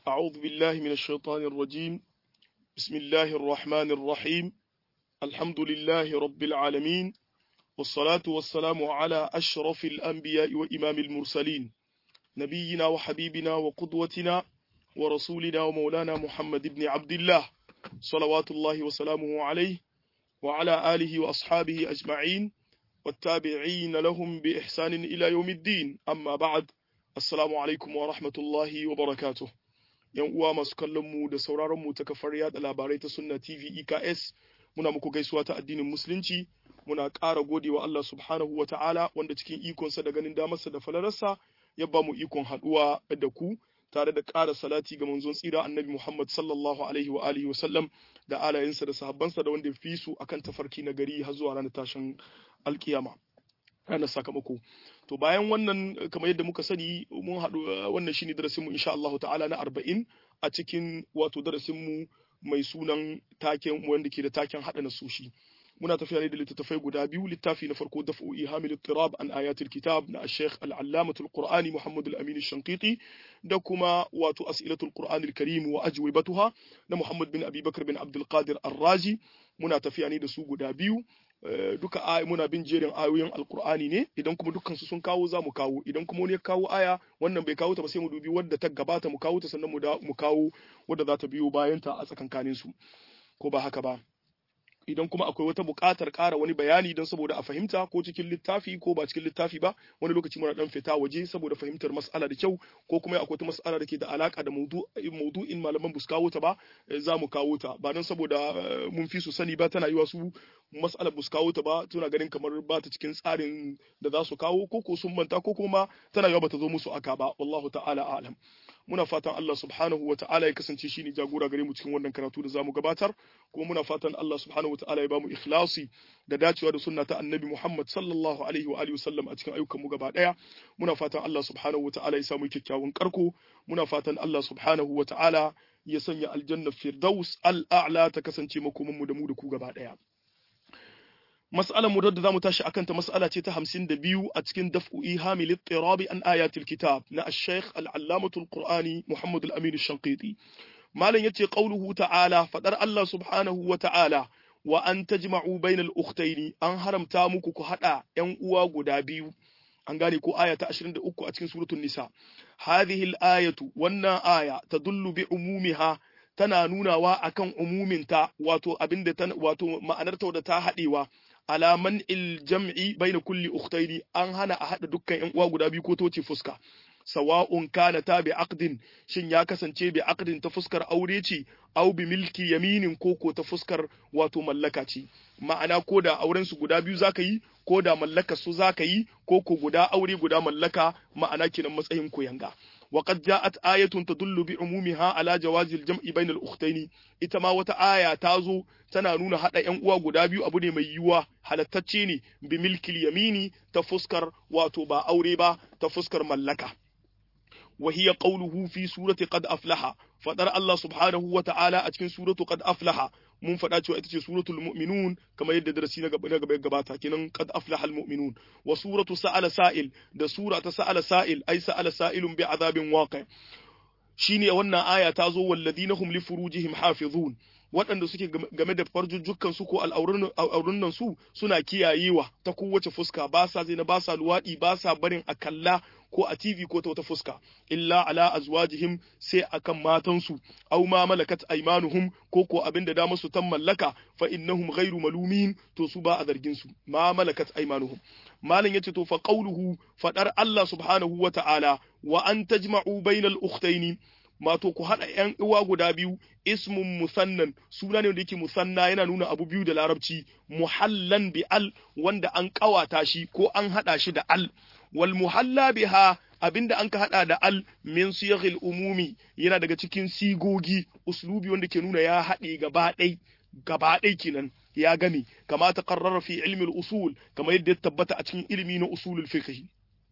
أعوذ بالله من الشيطان الرجيم بسم الله الرحمن الرحيم الحمد لله رب العالمين والصلاة والسلام على أشرف الأنبياء وإمام المرسلين نبينا وحبيبنا وقدوتنا ورسولنا ومولانا محمد بن عبد الله صلوات الله وسلامه عليه وعلى آله وأصحابه أجمعين والتابعين لهم بإحسان إلى يوم الدين أما بعد Assalamu alaikum wa rahmatullahi wa barakatuh. ‘Yan uwa masu kallon mu da sauraron mu ta kafar yada labarai ta Sunna TV EKS, muna muku gaisuwa ta addinin Musulunci, muna ƙara godewa Allah subhanahu wa ta'ala wanda cikin ikonsa da ganin damarsa da falararsa ya ba mu ikon haɗuwa da ku tare da ƙara salati ga manzon tsira annabi Muhammad sallallahu alaihi wa alihi wa sallam da alayensa da sahabbansa da wanda ya fi su akan tafarki na gari har zuwa ranar tashin alkiyama. ranar sakamako to bayan wannan kamar yadda muka sani mun haɗu wannan shine darasinmu insha Allah ta'ala na arba'in a cikin wato darasinmu mai sunan taken wanda ke da taken haɗa nasushi muna tafiya ne da littattafai guda biyu littafi na farko daf'u ihamil tirab an ayatul kitab na Sheikh al-Allamatul Qur'ani Muhammad al-Amin Shanqiti da kuma wato as'ilatul Qur'an al-Karim wa ajwibatuha na Muhammad bin Abi Bakr bin Abdul Qadir Ar-Razi muna tafiya ne da su guda biyu duka muna bin jerin ayoyin alkur'ani ne idan kuma dukkan su sun kawo za mu kawo idan kuma wani ya kawo aya wannan bai kawo ta ba sai mu dubi wadda ta gabata mu kawo ta sannan mu da mu kawo wadda za ta biyo bayan ta a tsakankanin su ko ba haka ba idan kuma akwai wata buƙatar ƙara wani bayani don saboda a fahimta ko cikin littafi ko ba cikin littafi ba wani lokaci muna dan fita waje saboda fahimtar mas'ala da kyau ko kuma akwai wata mas'ala da ke da alaka da maudu'in malaman bus kawo ta ba za mu kawo ta ba don saboda mun fi su sani ba tana yiwa su mas'alar bus kawo ta ba tuna ganin kamar ba ta cikin tsarin da za su kawo ko ko sun manta ko kuma tana yiwa ba ta zo musu aka ba wallahu ta'ala a'lam muna fatan Allah subhanahu wa ta'ala ya kasance shine jagora gare mu cikin wannan karatu da zamu gabatar kuma muna fatan Allah subhanahu wa ta'ala ya bamu ikhlasi da dacewa da sunna ta annabi Muhammad sallallahu alaihi wa alihi wasallam a cikin ayyukan mu gaba daya muna fatan Allah subhanahu wa ta'ala ya samu kyakkyawan karko muna fatan Allah subhanahu wa ta'ala ya sanya aljanna firdaus al'a'la ta kasance makoman mu da mu da ku gaba daya mas'alar mu da zamu tashi akan ta mas'ala ce ta 52 a cikin daf'u ihamil ittirabi an ayatil kitab na ash-shaykh al-allamatu al-qur'ani Muhammad al-Amin ash-Shanqiti malan yace qauluhu ta'ala fadar Allah subhanahu wa ta'ala wa an tajma'u bainal ukhtayn an haramta muku ku hada yan uwa guda biyu an gane ko aya ta 23 a cikin suratul nisa hadhihi al-ayatu wannan aya tadullu bi umumiha tana nunawa akan umuminta wato abinda wato ma'anarta da ta hadewa ala man il jam'i baina kulli ukhtaini an hana a hada dukkan yan uwa guda biyu ko toce fuska sawa'un kana ta bi aqdin shin ya kasance bi aqdin ta fuskar aure ce aw bi milki yaminin ko ko ta fuskar wato mallaka ce ma'ana ko da auren su guda biyu zaka yi ko da mallaka su zaka yi ko ko guda aure guda mallaka ma'ana kenan matsayin koyanga وقد جاءت آية تدل بعمومها على جواز الجمع بين الأختين ita ma wata aya ta zo tana nuna haɗa ‘yan uwa guda biyu abu ne mai yiwuwa halattacce ne bi milkil yamini ta fuskar wato ba aure ba ta fuskar mallaka wa hiya qawluhu fi surati qad aflaha fadar Allah subhanahu wa ta'ala a cikin suratu qad aflaha mun faɗa cewa ita ce suratul mu'minun kamar yadda darasi na gaba gaba gabata kenan qad aflaha almu'minun wa suratu sa'ala sa'il da sura ta sa'ala sa'il ai sa'ala sa'ilun bi azabin waqi shine wannan aya ta zo walladina hum li furujihim hafizun waɗanda suke game da farjujjukan su ko al'aurin nan su suna kiyayewa ta kowace fuska ba sa zina ba sa luwaɗi ba sa barin a kalla ko a TV ko ta wata fuska illa ala azwajihim sai akan matansu aw ma malakat aymanuhum ko ko abin da damar su tan mallaka fa innahum ghairu malumin to su ba a zargin su ma malakat aymanuhum malan yace to fa qawluhu fadar Allah subhanahu wa ta'ala wa an tajma'u bainal ukhtaini mato ku haɗa ‘yan uwa guda biyu ismun musannan suna ne wanda yake musanna yana nuna abu biyu da larabci muhallan bi al wanda an ƙawata shi ko an haɗa shi da al wal muhalla biha abinda an ka haɗa da al min siyaghil umumi yana daga cikin sigogi uslubi wanda ke nuna ya haɗe gaba ɗai gaba ɗai kenan ya game kama ta qarrara fi ilmi usul kama yadda ya tabbata a cikin ilimi na usulul fiqh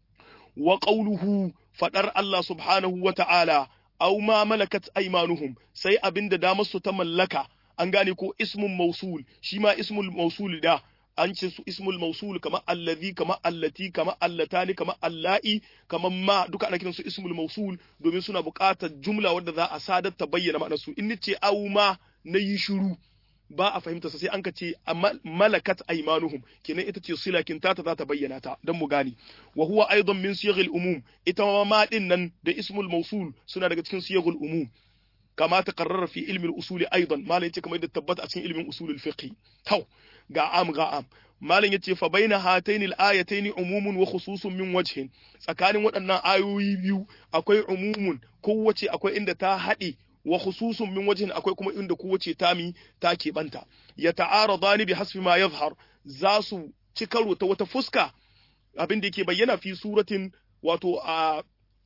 wa qawluhu fadar Allah subhanahu wa ta'ala aw ma malakat aymanuhum sai abinda damar su ta mallaka an gane ko ismun mausul shi ma ismul mausul da an ce su ismul mausul kama allazi kama allati kama allatani kama alla'i kama ma duka ana kiransu ismul mausul domin suna buƙatar jumla wadda za a sadar ta bayyana ma'anar su in ce au ma na yi shiru ba a fahimta sai an ka ce malakat aymanuhum kenan ita ce silakin ta ta za ta bayyana ta dan mu gane wa huwa aidan min siyaghil umum ita ma din nan da ismul mausul suna daga cikin siyaghul umum kama ta karrara fi ilmin usuli aidan malam yace kamar yadda tabbata a cikin ilmin usulul fiqh tau ga am ga am malam yace fa baina hataini al-ayataini umumun wa khususun min wajhin tsakanin waɗannan ayoyi biyu akwai umumun kowace akwai inda ta haɗe wa khususun min wajhin akwai kuma inda kowace tami ta keɓanta ya ta'aradani bi hasbi ma yazhar za su ci karo ta wata fuska abin da yake bayyana fi suratin wato a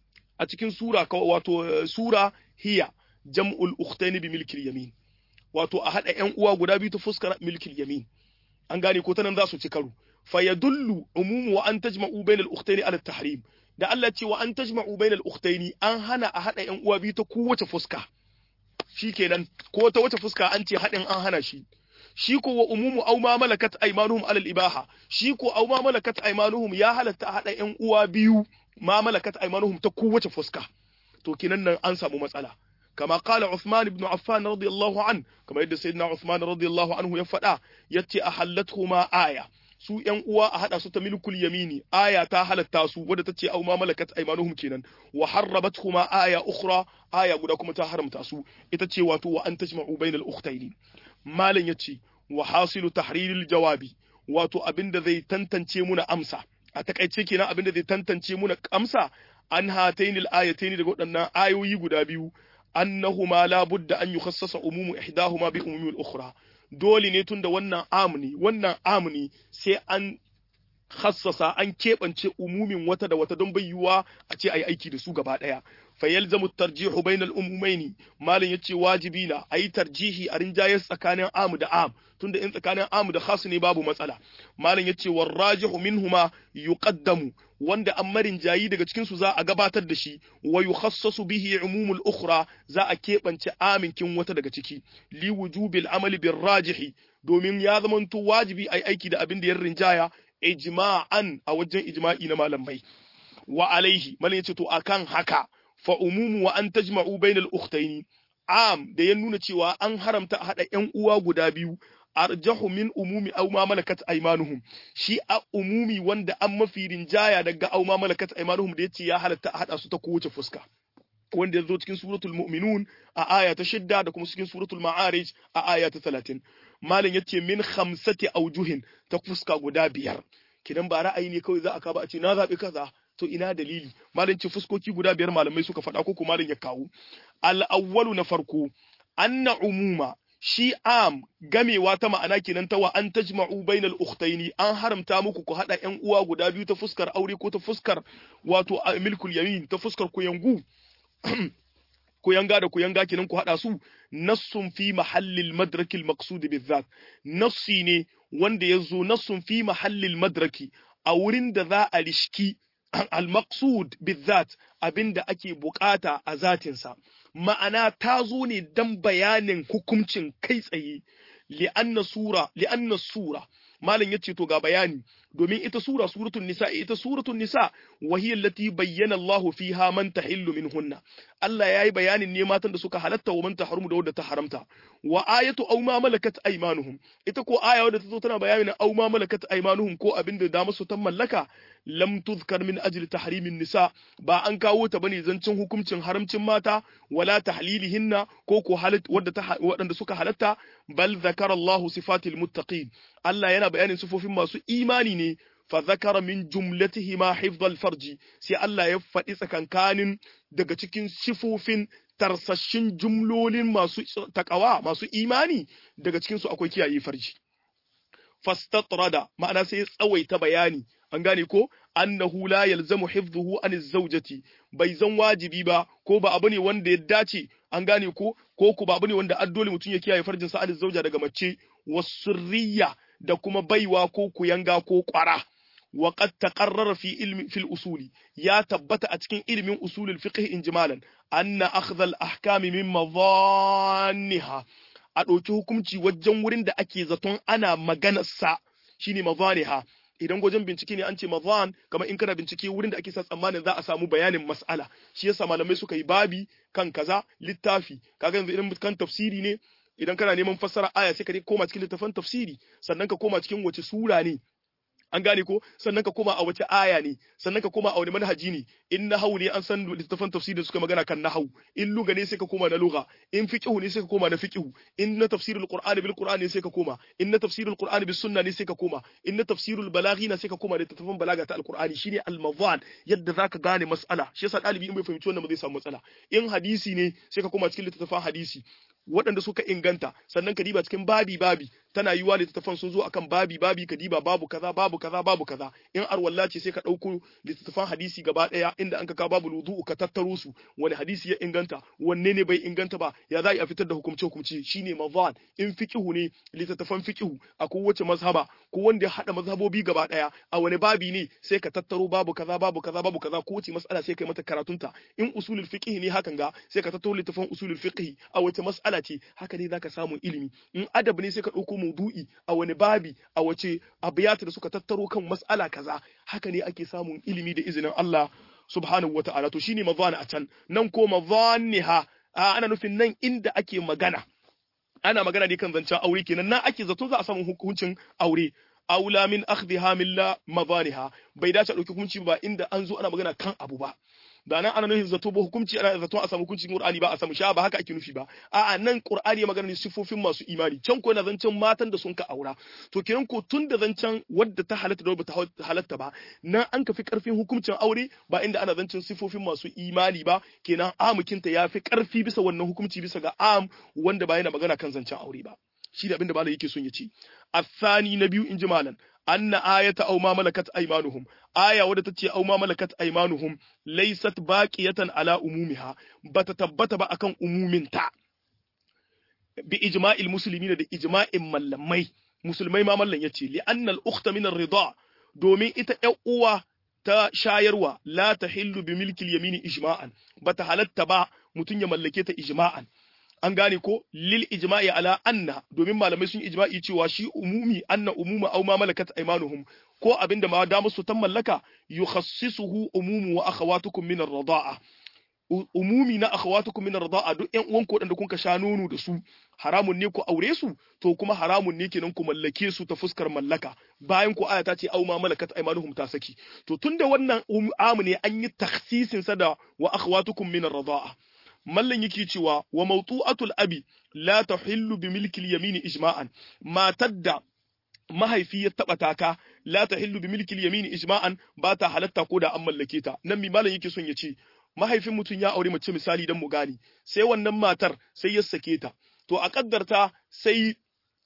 a cikin sura wato sura hiya jam'ul ukhtaini bi milkil yamin wato a hada ƴan uwa guda biyu ta fuskar milkil yamin an gane ko tanan za su ci karo fa yadullu umumu wa an tajma'u bainal ukhtaini ala tahrim da Allah ce wa an tajma'u bainal ukhtaini an hana a hada ƴan uwa biyu ta kowace fuska shikenan ko ta wace fuska an ce hadin an hana shi shi ko wa umumu aw ma malakat aymanuhum ala al-ibaha shi ko aw ma malakat aymanuhum ya halatta a hada ƴan uwa biyu ma malakat aymanuhum ta kowace fuska to kinan nan an samu matsala كما قال عثمان بن عفان رضي الله عنه كما يد سيدنا عثمان رضي الله عنه يفدا يتي أحلتهما آية su ƴan uwa a haɗa su ta milkul yamini aya ta halatta su wadda ta ce au ma malakat aymanuhum kenan wa harrabathuma aya ukhra aya guda kuma ta haramta su ita ce wato wa an tajma'u bainal ukhtayn malan yace wa hasilu tahriril jawabi wato abinda zai tantance muna amsa a takaice kenan abinda zai tantance muna amsa an hatainil ayataini daga waɗannan ayoyi guda biyu annahuma la budda an yukhassasa umumu ihdahuma bi umumi al-ukhra dole ne tunda wannan amni wannan amni sai an khassasa an keɓance umumin wata da wata don bai yiwuwa a ce ayi aiki da su gaba ɗaya fa yalzamu tarjihu bainal umumaini malam yace wajibi na ayi tarjihi a rinjayar tsakanin am da am tunda in tsakanin am da khas ne babu matsala malam yace warrajihu minhuma yuqaddamu wanda an marin jayi daga cikin su za a gabatar da shi wa yukhassasu bihi umumul ukhra za a keɓance aminkin wata daga ciki li wujubil amali bir rajihi domin ya zamanto wajibi ai aiki da abin da ya rinjaya ijma'an a wajen ijma'i na malamai wa alaihi malam yace to akan haka fa umumu wa an tajma'u bainal ukhtaini am da ya nuna cewa an haramta a hada ƴan uwa guda biyu arjahu min umumi aw ma malakat aymanuhum shi a umumi wanda an mafi rinjaya daga aw ma malakat aymanuhum da yace ya halatta a hada su ta kowace fuska wanda ya zo cikin suratul mu'minun a aya ta shidda da kuma cikin suratul ma'arij a aya ta talatin malam yace min khamsati aujuhin ta fuska guda biyar kidan ba ra'ayi ne kawai za a kaba a ce na zabi kaza to ina dalili malam ce fuskoki guda biyar malamai suka faɗa ko kuma malam ya kawo al awwalu na farko anna umuma shi am gamewa ta ma'ana kenan ta wa an tajma'u bainal ukhtaini an haramta muku ku hada ƴan uwa guda biyu ta fuskar aure ko ta fuskar wato milkul yamin ta fuskar kuyangu kuyanga da kuyanga kenan ku hada su nassun fi mahallil madrakil maqsud bizat nassi ne wanda yazo nassun fi mahallil madraki a wurin da za a rishki al maqsud bizat abinda ake bukata a zatinsa ma'ana ta zo ne dan bayanin hukuncin kai tsaye li'anna sura li'anna sura malam yace to ga bayani domin ita sura suratul nisa ita suratul nisa wa hiya allati bayyana Allah fiha man tahillu minhunna Allah yayi bayanin ne matan da suka halatta wa man tahrumu da wadda ta haramta wa ayatu aw ma malakat aymanuhum ita ko aya wadda ta zo tana bayanin aw ma malakat aymanuhum ko abin da da musu ta mallaka lam tuzkar min ajli tahrimin nisa ba an kawo ta bane zancin hukuncin haramcin mata wala tahlilihinna ko ko halat wadda ta wadanda suka halatta bal zakara Allah sifatil muttaqin Allah yana bayanin sifofin masu imani ne fa zakara min jumlatihima hifdhal farji sai Allah ya faɗi tsakankanin daga cikin sifofin tarsashin jumlolin masu takawa masu imani daga cikin su akwai kiyaye farji fastatrada ma'ana sai ya tsawaita bayani an gane ko annahu la yalzamu hifdhuhu an zawjati bai zan wajibi ba ko ba abu ne wanda ya dace an gane ko ko ku ba abu ne wanda addole mutum ya kiyaye farjin sa an zauja daga mace wasurriya da kuma baiwa ko kuyanga ko kwara wa qad taqarrara fi ilmi fil usuli ya tabbata a cikin ilmin usulul fiqh injimalan anna akhdha al ahkam min madhanniha a ɗauki hukunci wajen wurin da ake zaton ana maganarsa shine mazaniha idan gwajin bincike ne an ce mazan kamar in kana bincike wurin da ake sa tsammanin za a samu bayanin mas'ala shi yasa malamai suka yi babi kan kaza littafi kaga yanzu idan kan tafsiri ne idan kana neman fassara aya sai ka koma cikin littafin tafsiri sannan ka koma cikin wace sura ne an gane ko sannan ka koma a wace aya ne sannan ka koma a wani manhaji ne in nahawu ne an san littafan tafsiri suka magana kan nahawu in luga ne sai ka koma na luga in fiqhu ne sai ka koma na fiqhu in na tafsirul qur'ani bil qur'ani ne sai ka koma in na tafsirul qur'ani bis sunna ne sai ka koma in na tafsirul balaghi ne sai ka koma da littafan balaga ta alqur'ani shine al mavan yadda zaka gane mas'ala shi yasa dalibi in bai fahimci wannan ba zai samu matsala in hadisi ne sai ka koma cikin littafan hadisi waɗanda suka inganta sannan ka diba cikin babi babi tana yiwa littattafan sun zo akan babi babi ka diba babu kaza babu kaza babu kaza in arwalla ce sai ka ɗauko littattafan hadisi gaba ɗaya inda an ka ka babu wudu'u ka tattaro su wani hadisi ya inganta wanne ne bai inganta ba ya za a fitar da hukumce hukumce shine mazan in fiqihu ne littattafan fiqihu a kowace mazhaba ko wanda ya hada mazhabobi gaba ɗaya a wani babi ne sai ka tattaro babu kaza babu kaza babu kaza ko wace mas'ala sai kai mata karatunta in usulul fiqh ne hakan ga sai ka tattaro littattafan usulul fiqh a wace mas'ala ce haka ne zaka samu ilimi in adab ne sai ka ɗauko maudu'i a wani babi a wace abiyata da suka tattaro kan mas'ala kaza haka ne ake samun ilimi da izinin Allah subhanahu wata'ala to shine mazana a can nan ko mazaniha ana nufin nan inda ake magana ana magana ne kan zancen aure kenan nan ake zato za a samu hukuncin aure aula min akhdhiha min la mazaniha bai dace a dauki hukunci ba inda an zo ana magana kan abu ba da nan ana nufin zato ba hukunci ana zato a samu hukuncin Qur'ani ba a samu sha ba haka ake nufi ba a'a nan Qur'ani ya magana ne sifofin masu imani can ko yana zancen matan da sun ka aura to kenan ko tun da zancen wadda ta halatta da wadda ta halatta ba nan an kafi karfin hukuncin aure ba inda ana zancen sifofin masu imani ba kenan amukinta ya fi karfi bisa wannan hukunci bisa ga am wanda ba yana magana kan zancen aure ba shi da abin da malam yake son ya ce الثاني نبي إن جمالا أن آية أو ما ملكت أيمانهم آية wadda tace أو ما ملكت أيمانهم ليست باقية على أمومها بتتبت ba akan umuminta bi ijma'il muslimin da ijma'in mallamai musulmai ma mallan yace li anna al ukhta min ar rida domin ita ƴan uwa ta shayarwa la tahillu bi milki al yamini ijma'an bata halatta ba mutun ya mallake ta ijma'an an gane ko lil ijma'i ala anna domin malamai sun ijma'i cewa shi umumi anna umuma aw ma malakat aymanuhum ko abinda ma da musu tan mallaka yukhassisuhu umumu wa akhawatukum min ar-rida'a umumi na akhawatukum min ar-rida'a duk ƴan uwan ku da kun ka sha nono da su haramun ne ku aure su to kuma haramun ne kenan ku mallake su ta fuskar mallaka bayan ku aya ta ce aw ma malakat aymanuhum ta saki to tunda wannan amu ne an yi takhsisin sa da wa akhawatukum min ar-rida'a mallan yake cewa wa mawtu'atul abi la tahillu bi milki al-yamin ijma'an matar da mahaifi ya taba taka la tahillu bi milki al-yamin ijma'an ba ta halatta ko da an mallake ta nan mi mallan yake son ya ce mahaifin mutum ya aure mace misali dan mu gani sai wannan matar sai ya sake ta to a kaddarta sai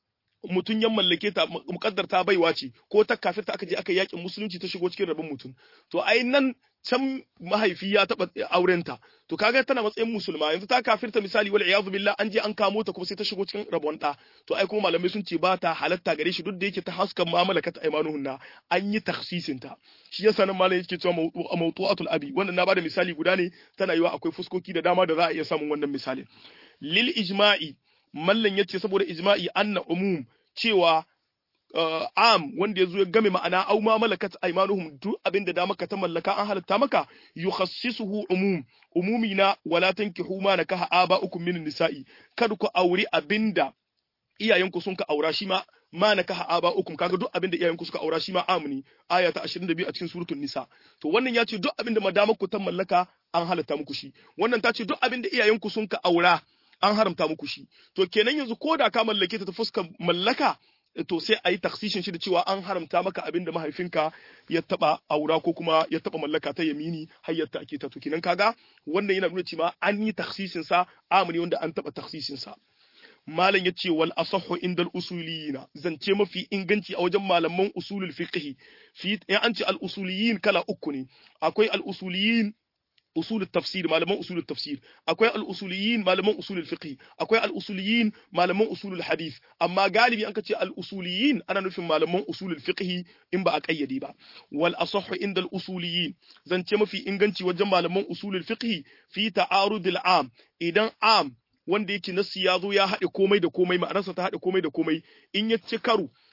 mutum ya mallake ta mukaddarta baiwa ce ko ta kafirta aka je aka yakin musulunci ta shigo cikin rabin mutum to ai nan can mahaifi ya taba aurenta to kaga tana matsayin musulma yanzu ta kafirta misali wal iyadu billah an je an kamo ta kuma sai ta shigo cikin rabon da to ai kuma malamai sun ce ba ta halatta gare shi duk da yake ta haskan mu'amala ka ta aimanuhunna an yi takhsisin ta shi yasa nan malamai yake cewa mawtu'atul abi wannan na bada misali guda ne tana yiwa akwai fuskoki da dama da za a iya samun wannan misalin lil ijma'i mallan yace saboda ijma'i anna umum cewa uh, am wanda yazo ya game ma'ana au ma malakat aymanuhum duk abinda da maka ta mallaka an halatta maka yukhassisuhu umum umumi na wala tankihu ma nakaha aba'ukum min nisa'i kada ku auri abinda iyayenku sun ka aura shi ma ma nakaha aba'ukum kaga duk abinda iyayenku suka aura shi ma amni aya ta 22 a cikin suratul nisa to wannan ya ce duk abinda madama ku ta mallaka an halatta muku shi wannan ta ce duk abinda iyayenku sun ka aura an haramta muku shi to kenan yanzu ko da ka mallake ta ta fuskar mallaka to sai a yi taksishin shi da cewa an haramta maka abin da mahaifinka ya taba aura ko kuma ya taba mallaka ta yamini har ya ake ta to kenan kaga wannan yana nuna cewa an yi taksishin sa amuni wanda an taba taksishin sa malam ya ce wal asahhu indal usuliyina zance mafi inganci a wajen malaman usulul fiqh fi an ce al usuliyin kala uku ne akwai al usuliyin usul tafsir malaman usul tafsir akwai al-usuliyin malaman usul fiqh akwai al-usuliyin malaman usul hadith amma galibi an kace al-usuliyin ana nufin malaman usul fiqh in ba a kayyade ba wal asahhu inda al-usuliyin zance mafi inganci wajen malaman usul fiqh fi ta'arud al-am idan am wanda yake nasu ya zo ya haɗe komai da komai ma'anarsa ta haɗe komai da komai in ya ci karo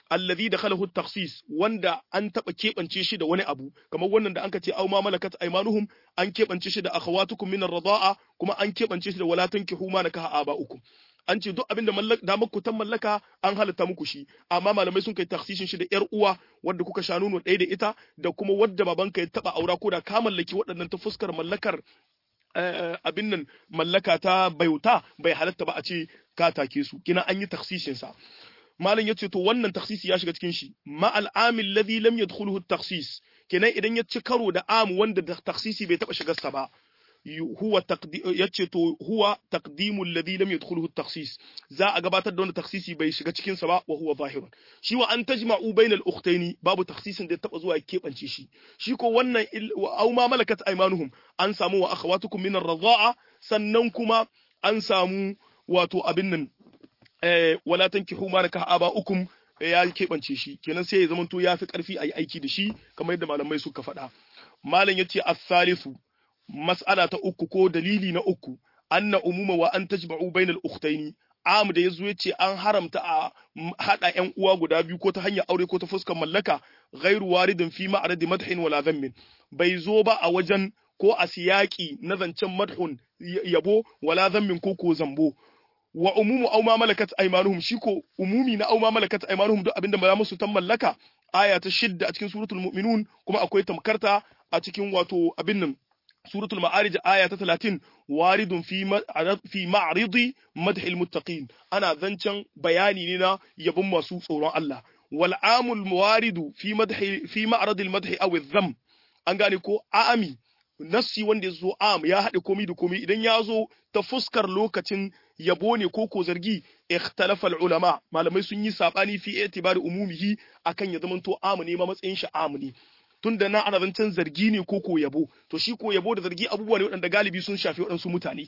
alladhi dakhalahu at-takhsis wanda an taba kebance shi da wani abu kamar wannan da anka ce aw ma malakat aymanuhum an kebance shi da akhawatukum min ar-rida'a kuma an kebance shi da wala tankihu ma nakaha aba'ukum an ce duk abinda da ku ta mallaka an halatta muku shi amma malamai sun kai taksishin shi da yar uwa wadda kuka sha nono ɗaya da ita da kuma wadda babanka ya taba aura ko da ka mallaki waɗannan ta fuskar mallakar abin nan mallaka ta bauta bai halatta ba a ce ka take su kina an yi taksishin sa malam yace to wannan taksisi ya shiga cikin shi ma al'amil ladhi lam yadkhuluhu at-takhsis kenan idan ya ci karo da am wanda da taksisi bai taba shigar sa ba huwa yace to huwa taqdimu alladhi lam yadkhuluhu at-takhsis za a gabatar da wanda takhsisi bai shiga cikin sa ba wa huwa zahirun shi wa an tajma'u bainal ukhtaini babu takhsisin da ya taba zuwa ya kebance shi shi ko wannan aw ma malakat aymanuhum an samu wa akhawatukum min ar-radha'a sannan kuma an samu wato abin nan eh wala tankihu ma nakah aba'ukum ya keɓance shi kenan sai ya zamanto ya fi ƙarfi a yi aiki da shi kamar yadda malamai suka faɗa malam ya ce as-salisu mas'ala ta uku ko dalili na uku anna umuma wa an tajma'u bainal ukhtaini am da yazo yace an haramta a hada ƴan uwa guda biyu ko ta hanyar aure ko ta fuskar mallaka ghairu waridin fi ma'radi madhin wala dhammin bai zo ba a wajen ko a siyaki na zancen madhun yabo wala dhammin ko ko zambo wa umumu aw ma malakat aymanuhum shi ko umumi na aw ma malakat aymanuhum duk abinda ba musu tan mallaka aya ta shidda a cikin suratul mu'minun kuma akwai tamkarta a cikin wato abin nan suratul ma'arij aya ta 30 waridun fi fi ma'ridi madhil muttaqin ana zancen bayani ne na yabon masu tsoron Allah wal amul waridu fi madhi fi ma'radil madhi aw adh an gane ko a'ami nassi wanda ya zo am ya haɗe komi da komi idan ya zo ta fuskar lokacin yabo ne ko ko zargi ikhtalafa ulama malamai sun yi sabani fi itibari umumihi akan ya zamanto am ne ma matsayin shi am ne tunda na ana zancen zargi ne ko ko yabo to shi ko yabo da zargi abubuwa ne waɗanda galibi sun shafi waɗansu mutane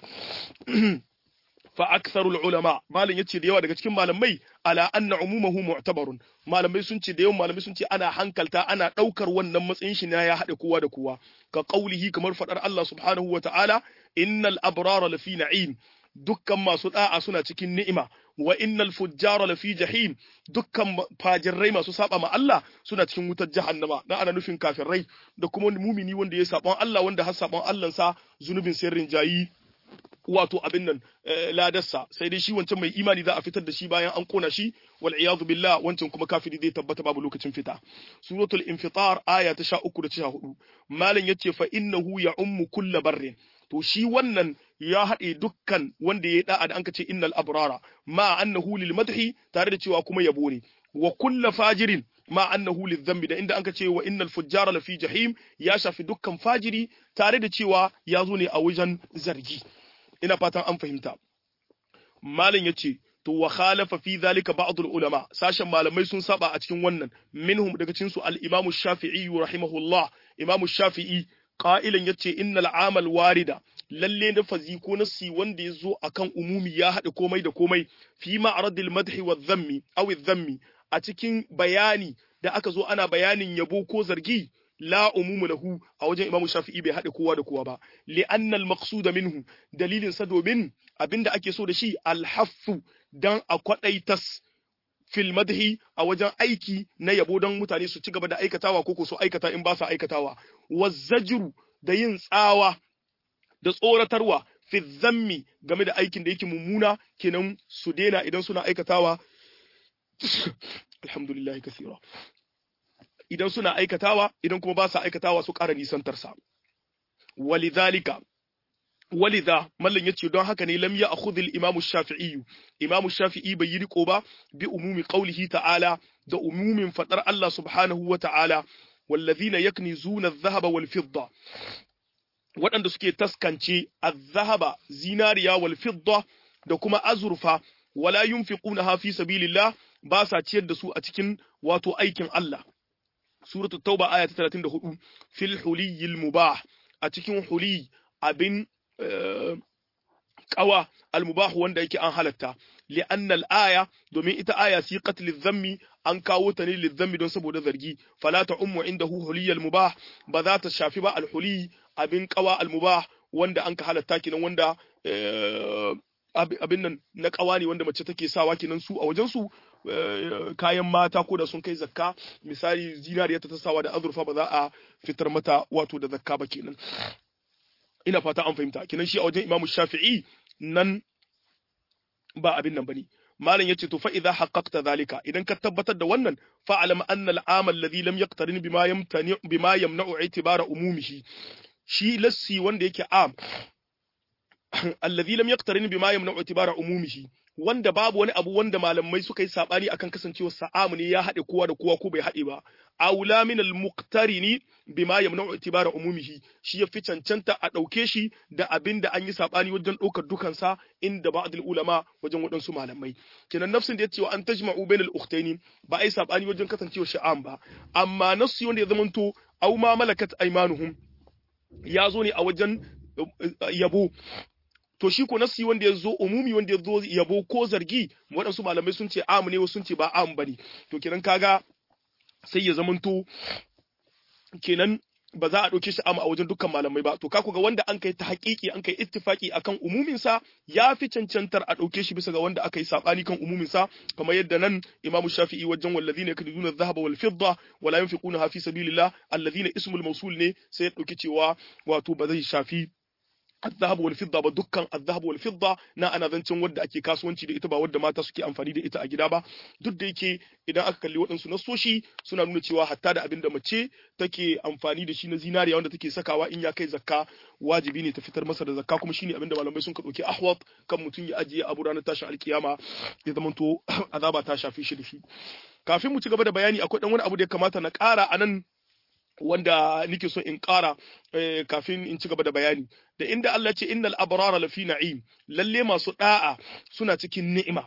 fa aktharul ulama malam yace da yawa daga cikin malamai ala anna umumahu mu'tabarun malamai sun ce da yawan malamai sun ce ana hankalta ana daukar wannan matsayin shi na ya hade kowa da kowa ka qaulihi kamar fadar Allah subhanahu wata'ala innal abrara lafi na'im dukkan masu da'a suna cikin ni'ima wa innal fujjara lafi jahim dukkan fajirrai masu saba ma Allah suna cikin wutar jahannama na ana nufin kafirai da kuma mumini wanda ya saban Allah wanda har saban Allah sa zunubin sirrin jayi wato abin nan ladarsa sai dai shi wancan mai imani za a fitar da shi bayan an kona shi wal iyadu billah wancan kuma kafiri zai tabbata babu lokacin fita suratul infitar aya ta 13 da 14 malam yace fa innahu ya ummu kullu barrin to shi wannan ya haɗe dukkan wanda ya da'a da anka ce innal abrara ma annahu lil madhi tare da cewa kuma yabo ne wa kullu fajirin ma annahu lil dhanbi da inda anka ce wa innal fujjara lafi jahim ya shafi dukkan fajiri tare da cewa ya zo ne a wajen zargi ina fatan an fahimta malam yace to wa khalafa fi zalika ba'd ulama sashen malamai sun saba a cikin wannan minhum daga cikin su al-imam shafi'i rahimahullah imam shafi'i qa'ilan yace innal amal warida lalle da fazi ko nasi wanda ya zo akan umumi ya haɗa komai da komai fi ma'radil madhi wa dhammi aw dhammi a cikin bayani da aka zo ana bayanin yabo ko zargi la umumu lahu a wajen imamu shafi'i bai haɗe kowa da kowa ba li annal maqsuda minhu dalilin sa domin abinda ake so da shi alhaffu dan a kwadaitas fil madhi a wajen aiki na yabo don mutane su ci gaba da aikatawa ko ko su aikata in ba su aikatawa wazzajru da yin tsawa da tsoratarwa fi zammi game da aikin da yake mummuna kenan su daina idan suna aikatawa alhamdulillah kasira idan suna aikatawa idan kuma ba sa aikatawa su ƙara nisantarsa walidhalika walidha mallan yace don haka ne lam ya akhudhil imam shafi'i imam shafi'i bai yi riko ba bi umumi qawlihi ta'ala da umumin fadar Allah subhanahu wa ta'ala wallazina yaknizuna adh-dhahaba wal fidda waɗanda suke taskance adh-dhahaba zinariya wal fidda da kuma azurfa wala yunfiqunaha fi sabilillah ba sa ciyar da su a cikin wato aikin Allah suratu tauba aya ta 34 fil huliyil mubah a cikin huli abin qawa al mubah wanda yake an halatta li anna al aya domin ita aya siqat lil dhammi an kawo ta ne lil dhammi don saboda zargi fala ta ummu indahu huliyal mubah ba za ta shafi ba al huli abin qawa al mubah wanda an ka halatta kinan wanda abin nan na kawa ne wanda mace take sawa kenan su a wajen su kayan mata ko da sun kai zakka misali zinariya ta sawa da azurfa ba za a fitar mata wato da zakka ba kenan ina fata an fahimta kenan shi a wajen imamu shafi'i nan ba abin nan bane malam yace to fa idza haqqaqta zalika idan ka tabbatar da wannan fa alam anna al-amal alladhi lam yaqtarin bima yamtani bima yamna'u i'tibara umumihi shi lassi wanda yake am alladhi lam yaqtarin bima yamna'u i'tibara umumihi wanda babu wani abu wanda malamai suka yi sabani akan kasancewar sa'amu ne ya haɗe kowa da kowa ko bai haɗe ba aula min al-muqtarini bima yamna'u itibara umumihi shi ya fi cancanta a ɗauke shi da abin da an yi sabani wajen ɗaukar dukansa inda ba'd ulama wajen waɗansu malamai kenan nafsin da ya ce wa an tajma'u bain al-ukhtaini ba ai sabani wajen kasancewar sha'am ba amma nafsi wanda ya zamanto aw ma malakat aymanuhum ya zo ne a wajen yabo to shi ko nasi wanda ya zo umumi wanda ya zo yabo ko zargi waɗansu malamai sun ce amu ne wasu sun ce ba amu bane to kenan kaga sai ya zamanto kenan ba za a ɗauke shi amu a wajen dukkan malamai ba to ka ga wanda an kai ta haƙiƙi an kai ittifaki akan umumin sa ya fi cancantar a ɗauke shi bisa ga wanda aka yi sabani kan umumin sa kamar yadda nan Imam Shafi'i wajen wallazina yakduduna adh-dhahaba wal fidda wala yunfiquna fi sabilillah alladhina ismul mawsul ne sai ya ɗauki cewa wato ba zai shafi الذهب والفضة ba dukkan الذهب والفضة na ana zancen wadda ake kasuwanci da ita ba wadda mata suke amfani da ita a gida ba duk da yake idan aka kalli waɗansu nasoshi suna nuna cewa hatta da abin da mace take amfani da shi na zinariya wanda take sakawa in ya kai zakka wajibi ne ta fitar masa da zakka kuma shine abin da malamai sun ka ɗauki ahwat kan mutum ya ajiye abu ranar tashin alkiyama ya zamanto azaba ta shafi shi da shi kafin mu ci gaba da bayani akwai dan wani abu da ya kamata na ƙara a nan wanda nike so in ƙara kafin in ci gaba da bayani da inda Allah ce innal abrara lafi na'im lalle masu da'a suna cikin ni'ima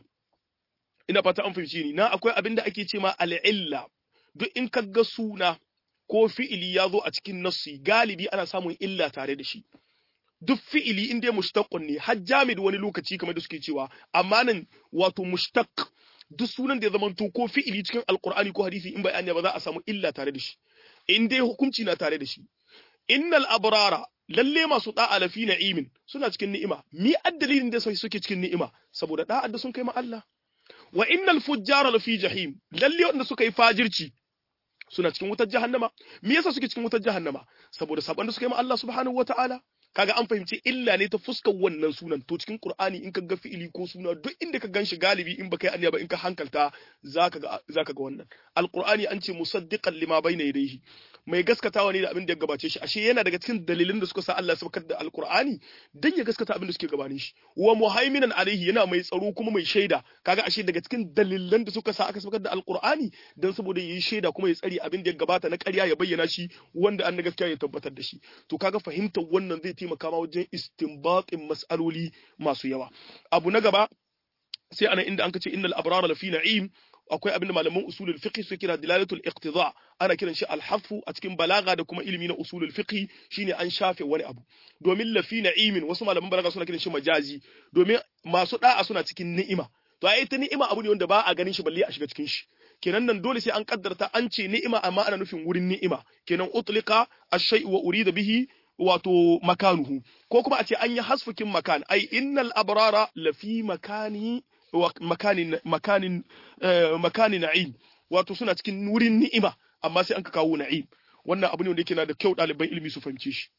ina fata an fahimci ni na akwai abin da ake ce ma al'illa duk in ka ga suna ko fi'ili ya zo a cikin nassi galibi ana samun illa tare da shi duk fi'ili in dai mushtaqqun ne har jamid wani lokaci kamar da suke cewa amma nan wato mushtaq duk sunan da ya zamanto ko fi'ili cikin alqur'ani ko hadisi in bai ba za a samu illa tare da shi in dai hukunci na tare da shi innal abrara lalle masu da'a lafi na'imin suna cikin ni'ima mi addalilin da sai suke cikin ni'ima saboda da'a da sun kai ma Allah wa innal fujjara lafi jahim lalle wanda suka yi fajirci suna cikin wutar jahannama me yasa suke cikin wutar jahannama saboda saban da suka yi ma Allah subhanahu wataala kaga an fahimci illa ne ta fuskar wannan sunan to cikin Qur'ani in ka ga fi'ili ko suna duk inda ka ganshi galibi in baka yi aniya ba in ka hankalta zaka ga zaka ga wannan alqur'ani an ce musaddiqan lima bayna yadayhi mai gaskatawa ne da abin da ya gabace shi ashe yana daga cikin dalilin da suka sa Allah sabakar da alqur'ani dan ya gaskata abin da suke gabanin shi wa muhaiminan alaihi yana mai tsaro kuma mai shaida kaga ashe daga cikin dalilan da suka sa aka sabakar da alqur'ani dan saboda yayi shaida kuma ya tsari abin da ya gabata na ƙarya ya bayyana shi wanda an gaskiya ya tabbatar da shi to kaga fahimtar wannan zai taimaka ma wajen istinbatin mas'aloli masu yawa abu na gaba sai ana inda an ce innal abrara lafi na'im akwai abin da malaman usulul fiqh su kira dilalatul iqtida ana kiran shi al-hafu a cikin balaga da kuma ilimi na usulul fiqh shine an shafe wani abu domin lafi na'imin wasu malaman balaga suna kiran shi majazi domin masu da'a suna cikin ni'ima to ai ita ni'ima abu ne wanda ba a ganin shi balle a shiga cikin shi kenan nan dole sai an kaddarta an ce ni'ima amma ana nufin wurin ni'ima kenan utlika ash-shay'u wa urida bihi wato makanuhu ko kuma a ce an yi hasfukin makan ai innal abrara lafi makani makanin makanin makanin na'im wato suna cikin wurin ni'ima amma sai an ka kawo na'im wannan abu ne wanda yake na da kyau ɗaliban ilimi su fahimce shi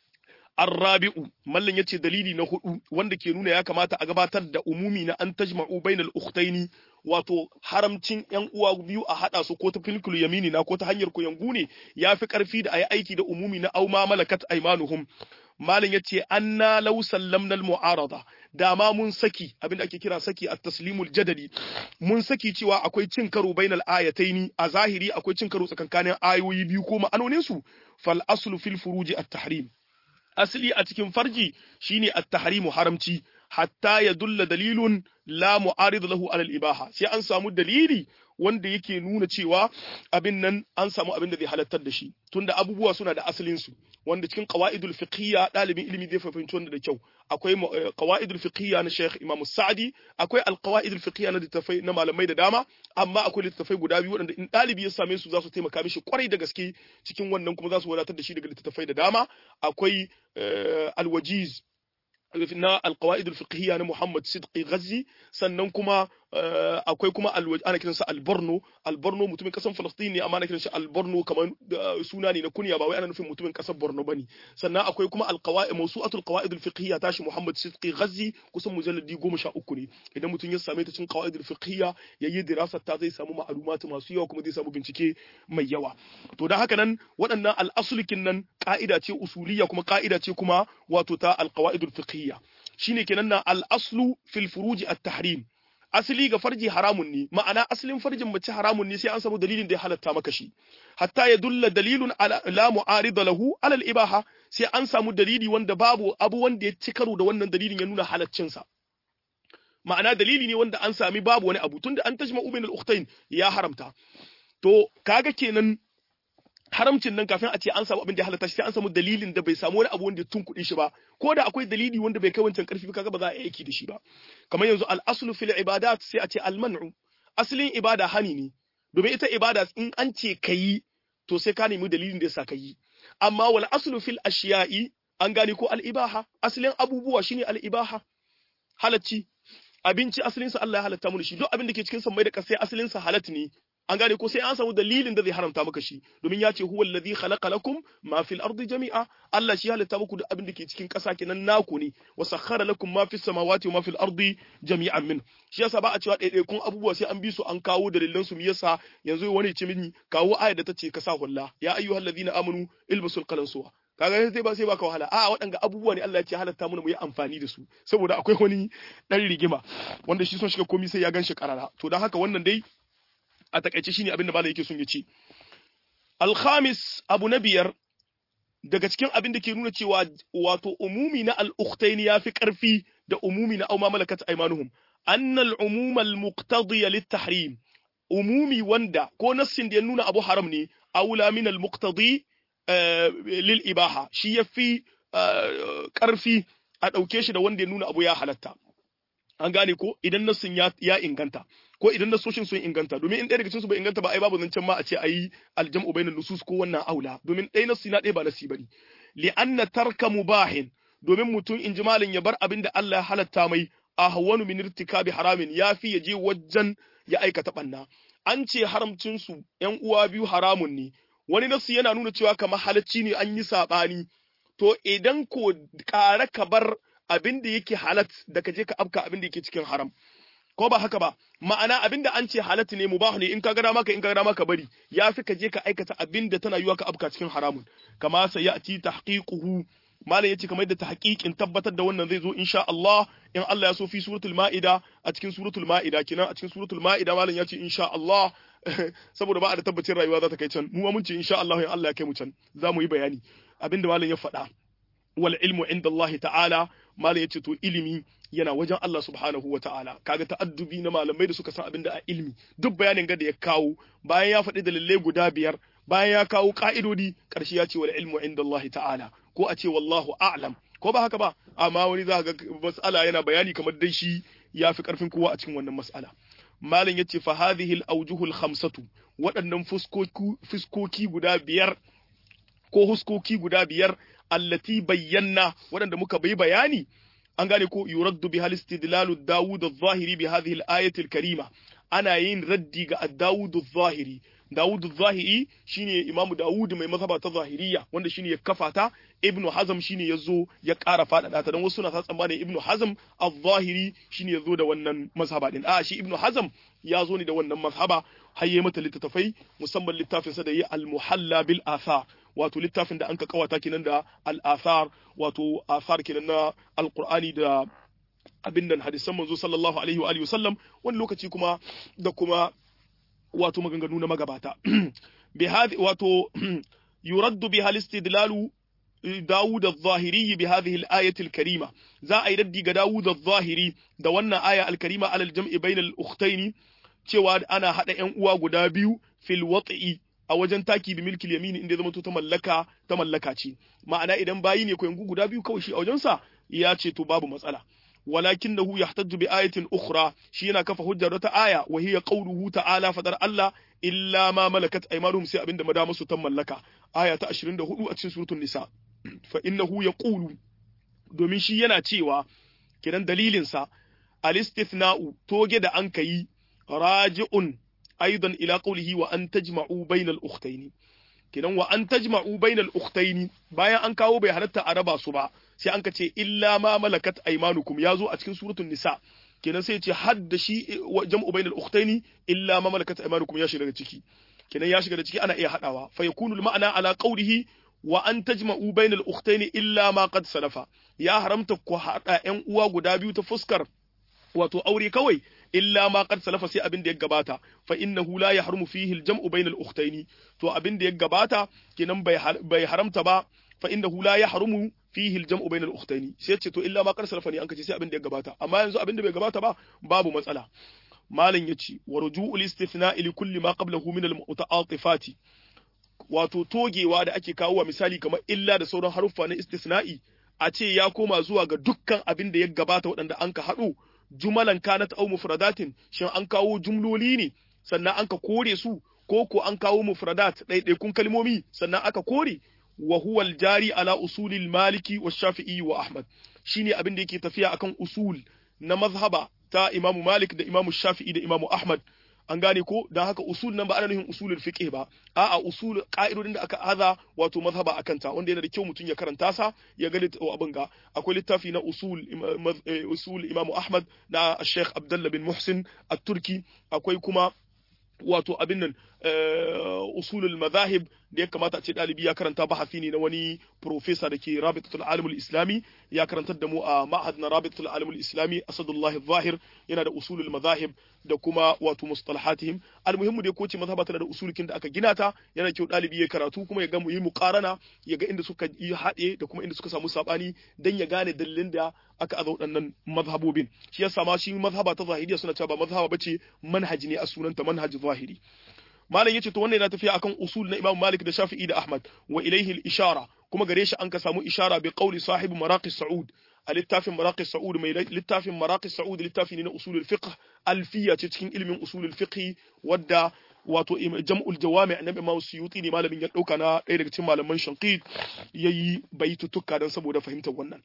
Arrabi'u mallan yace dalili na hudu wanda ke nuna ya kamata a gabatar da umumi na an tajma'u bainal ukhtaini wato haramcin yan uwa biyu a hada su ko ta filkul yamini na ko ta hanyar ku yangu ne yafi karfi da ayi aiki da umumi na auma malakat aymanuhum malin yace anna law sallamna al mu'arada dama mun saki abinda ake kira saki at taslimul jadali mun saki cewa akwai cin karo bainal ayataini a zahiri akwai cin karo tsakankanin ayoyi biyu ko ma'anonin su fal aslu fil furuji at tahrim asali a cikin farji shine at-tahrimu haramci hatta ya dulla dalilun la mu'arid lahu ala al-ibaha sai an samu dalili wanda yake nuna cewa abin nan an samu abin da zai halattar da shi tunda abubuwa suna da asalin su wanda cikin qawaidul fiqhiyya dalibin ilimi zai fahimci wanda da kyau akwai qawaidul fiqhiyya na Sheikh Imam Sa'di akwai al-qawaidul fiqhiyya na littafai na malamai da dama amma akwai littafai guda biyu wanda in dalibi ya same su za su taimaka mishi kwarai da gaske cikin wannan kuma za su wadatar da shi daga littafai da dama akwai al-wajiz na alqawaid alfiqhiyya na Muhammad Sidqi Ghazi sannan kuma akwai kuma ana kiransa alborno alborno mutumin kasan falastin ne amma ana kiransa alborno kamar suna ne na kunya ba wai ana nufin mutumin kasar borno bane sannan akwai kuma alqawaid mawsu'atul qawaid alfiqhiyya tashi muhammad sidqi ghazi kusan mujalladi 13 ne idan mutum ya same ta cikin qawaid alfiqhiyya yayi dirasar ta zai samu ma'lumatu masu yawa kuma zai samu bincike mai yawa to dan haka nan waɗannan al'asulikin nan ka'ida ce usuliyya kuma ka'ida ce kuma wato ta alqawaid alfiqhiyya shine kenan na al-aslu fil furuji at-tahrim asali ga farji haramun ne ma'ana asalin farjin mace haramun ne sai an samu dalilin da ya halatta maka shi hatta ya dulla dalilun ala la mu'arida lahu ala al-ibaha sai an samu dalili wanda babu abu wanda ya ci karo da wannan dalilin ya nuna halaccin sa ma'ana dalili ne wanda an sami babu wani abu tunda an tajma ubain al-ukhtayn ya haramta to kaga kenan haramcin nan kafin a ce an samu abin da ya halatta shi sai an samu dalilin da bai samu wani abu wanda ya tunkuɗe shi ba ko da akwai dalili wanda bai kai wancan karfi ba kaga ba za a yi aiki da shi ba kamar yanzu al-aslu fil ibadat sai a ce al-man'u aslin ibada hani ne domin ita ibada in an ce kayi to sai ka nemi dalilin da yasa kayi amma wal aslu fil ashiya'i an gane ko al-ibaha aslin abubuwa shine al-ibaha halacci abinci asalinsa Allah ya halatta mu shi duk abin da ke cikin sammai da kasai asalinsa halat ne an gane ko sai an samu dalilin da zai haramta maka shi domin ya ce huwa alladhi khalaqa lakum ma fil ardi jami'a Allah shi halitta muku da abin da ke cikin ƙasa kenan naku ne wa sakhara lakum ma fis samawati wa ma fil ardi jami'an min shi yasa ba a cewa ɗaiɗaikun abubuwa sai an bi su an kawo dalilan su yasa yanzu wani ce mini kawo ayar da ta ce ka sa hulla ya ayyuhal ladina amanu ilbasul qalansuwa kaga sai ba sai baka wahala a waɗanga abubuwa ne Allah ya ce halatta mu mu yi amfani da su saboda akwai wani dan rigima wanda shi son shiga komai sai ya gan shi karara to dan haka wannan dai a takaice shine abin da malai yake son ya ce alkhamis abu na biyar daga cikin abin da ke nuna cewa wato umumi na al-ukhtayn yafi karfi da umumi na auma malakat aymanuhum annal umuma al-muqtadiya lit-tahrim umumi wanda ko nassin da ya nuna abu haram ne aula min al-muqtadi lil ibaha shi yafi karfi a dauke shi da wanda ya nuna abu ya halatta an gane ko idan nassin ya inganta ko idan nasoshin sun inganta domin in ɗaya daga cikin su bai inganta ba ai babu zancen ma a ce ayi aljam'u bainan nusus ko wannan aula domin ɗaya nassi na ɗaya ba nasi bane li anna tarka mubahin domin mutum in ji malin ya bar abin da Allah ya halatta mai ahwanu min irtikabi haramin yafi ya je wajen ya aikata banna an ce haramcin su ƴan uwa biyu haramun ne wani nassi yana nuna cewa kamar halacci ne an yi sabani to idan ko ƙara ka bar abin da yake halat da ka je ka afka abin da yake cikin haram ko ba haka ba ma'ana abin da an ce halatta ne mubahu ne in ka ga maka in ka ga maka bari yafi ka je ka aikata abin da tana yiwa ka afka cikin haramun kama sayati tahqiquhu malam yace kamar da tahqiqin tabbatar da wannan zai zo insha Allah in Allah ya so fi suratul maida a cikin suratul maida kenan a cikin suratul maida malam yace insha Allah saboda ba a da tabbacin rayuwa za ta kai can mu mun ce insha Allah in Allah ya kai mu can za mu yi bayani abinda malam ya faɗa wal ilmu inda Allah ta'ala malam yace to ilimi yana wajen Allah subhanahu wa ta'ala kaga ta'addubi na malamai da suka san abin da a ilmi duk bayanin ga da ya kawo bayan ya faɗi dalilai guda biyar bayan ya kawo ka'idodi ƙarshe ya ce wal ilmu inda Allah ta'ala ko a ce wallahu a'lam ko ba haka ba amma wani za ga mas'ala yana bayani kamar dai shi ya fi ƙarfin kowa a cikin wannan mas'ala malam yace fa hadhihi al-awjuhul khamsatu waɗannan fuskoki guda biyar ko huskoki guda biyar allati bayyana waɗanda muka bai bayani an gane ko yuraddu bi hal istidlalu Dawud adh-Dhahiri bi hadhihi al-ayati al-karima ana yin raddi ga Dawud adh-Dhahiri Dawud adh-Dhahiri shine Imam Dawud mai mazhaba ta Zahiriya wanda shine ya kafa ta Ibn Hazm shine yazo ya ƙara faɗaɗa ta dan wasu na tsammanin Ibn Hazm adh-Dhahiri shine yazo da wannan mazhaba din a shi Ibn Hazm ya zo ne da wannan mazhaba har yayi mata littattafai musamman littafin sa da yi al-Muhalla bil Athar wato littafin da an ka kawata kenan da al-athar wato athar kenan na alqur'ani da abin nan hadisan manzo sallallahu alaihi wa alihi wasallam wani lokaci kuma da kuma wato maganganu na magabata bi hadi wato yuraddu bi hal istidlalu Dawud al-Zahiri bi hadhihi al-ayati al-karima za a yi raddi ga Dawud al-Zahiri da wannan aya al-karima alal jam'i bainal ukhtaini cewa ana hada ƴan uwa guda biyu fil wat'i a wajen taki bi milkil yamini inda zama to ta mallaka ta mallaka ce ma'ana idan bayi ne ko yangu guda biyu kawai shi a wajensa ya ce to babu matsala walakinahu yahtajju bi ayatin ukhra shi yana kafa hujjar wata aya wa hiya qawluhu ta'ala fadar Allah illa ma malakat aymanuhum sai abinda madama su ta mallaka aya ta 24 a cikin suratul nisa fa innahu yaqulu domin shi yana cewa kiran dalilin sa al-istithna'u toge da an kai raji'un aidan ila qawlihi wa an tajma'u bainal ukhtaini kenan wa an tajma'u bainal ukhtaini bayan an kawo bai halatta a raba su ba sai an ka ce illa ma malakat aymanukum yazo a cikin suratul nisa kenan sai ya ce hadda shi jam'u bainal ukhtaini illa ma malakat aymanukum ya shiga ciki kenan ya shiga da ciki ana iya hadawa fa yakunu al ma'ana ala qawlihi wa an tajma'u bainal ukhtaini illa ma qad salafa ya haramta ku hada ƴan uwa guda biyu ta fuskar wato aure kawai illa ma qad salafa sai abin da ya gabata fa innahu la yahrumu fihi al-jam'u bayna al-ukhtayn to abin da ya gabata kenan bai haramta ba fa innahu la yahrumu fihi al-jam'u bayna al-ukhtayn sai ce to illa ma qad salafa ne an kace sai abin da ya gabata amma yanzu abin da bai gabata ba babu matsala malam yace wa ruju'ul istithna'i li kulli ma qablahu min al-muta'atifati wato togewa da ake kawo wa misali kamar illa da sauran haruffa na istisna'i a ce ya koma zuwa ga dukkan abin da ya gabata waɗanda an ka haɗu jumalan kanat au mufradatin shin an kawo jumloli ne sannan an ka kore su ko ko an kawo mufradat ɗaiɗaikun kalmomi sannan aka kore wa huwa jari ala usulil maliki wa shafi'i wa ahmad shine abin da yake tafiya akan usul na mazhaba ta imamu malik da imamu shafi'i da imamu ahmad an gane ko dan haka usul nan ba ana nufin usulul fiqh ba a'a usul ka'idodin da aka haza wato mazhaba akan ta wanda yana da kyau mutum ya karanta sa ya ga abin ga akwai littafi na usul usul Imam Ahmad da Sheikh Abdullah bin Muhsin at-Turki akwai kuma wato abin nan usulul madahib da ya kamata a ce ɗalibi ya karanta bahasi ne na wani profesa da ke rabitatul alimul islami ya karantar da mu a ma'had na rabitatul alimul islami asadullah zahir yana da usulul madahib da kuma wato mustalahatihim almuhimmu dai kowace mazhaba tana da usulukin da aka gina ta yana kyau ɗalibi ya karatu kuma ya ga mu yi muqarana ya ga inda suka yi haɗe da kuma inda suka samu sabani dan ya gane dalilin da aka aza waɗannan mazhabobin shi yasa ma shi mazhaba ta zahiriya suna cewa ba mazhaba bace manhaji ne a sunanta manhaji zahiri malam yace to wannan yana tafiya akan usul na Imam Malik da Shafi'i da Ahmad wa ilayhi al-ishara kuma gare shi an ka samu ishara bi qawli sahibi maraqi Saud a littafin maraqi Saud mai littafin maraqi Saud littafi ne na usulul fiqh alfiya ce cikin ilimin usulul fiqh wadda wato jam'ul jawami na Imam Suyuti ne malamin ya dauka na ɗaya daga cikin malaman Shanqid yayi baitutuka dan saboda fahimtar wannan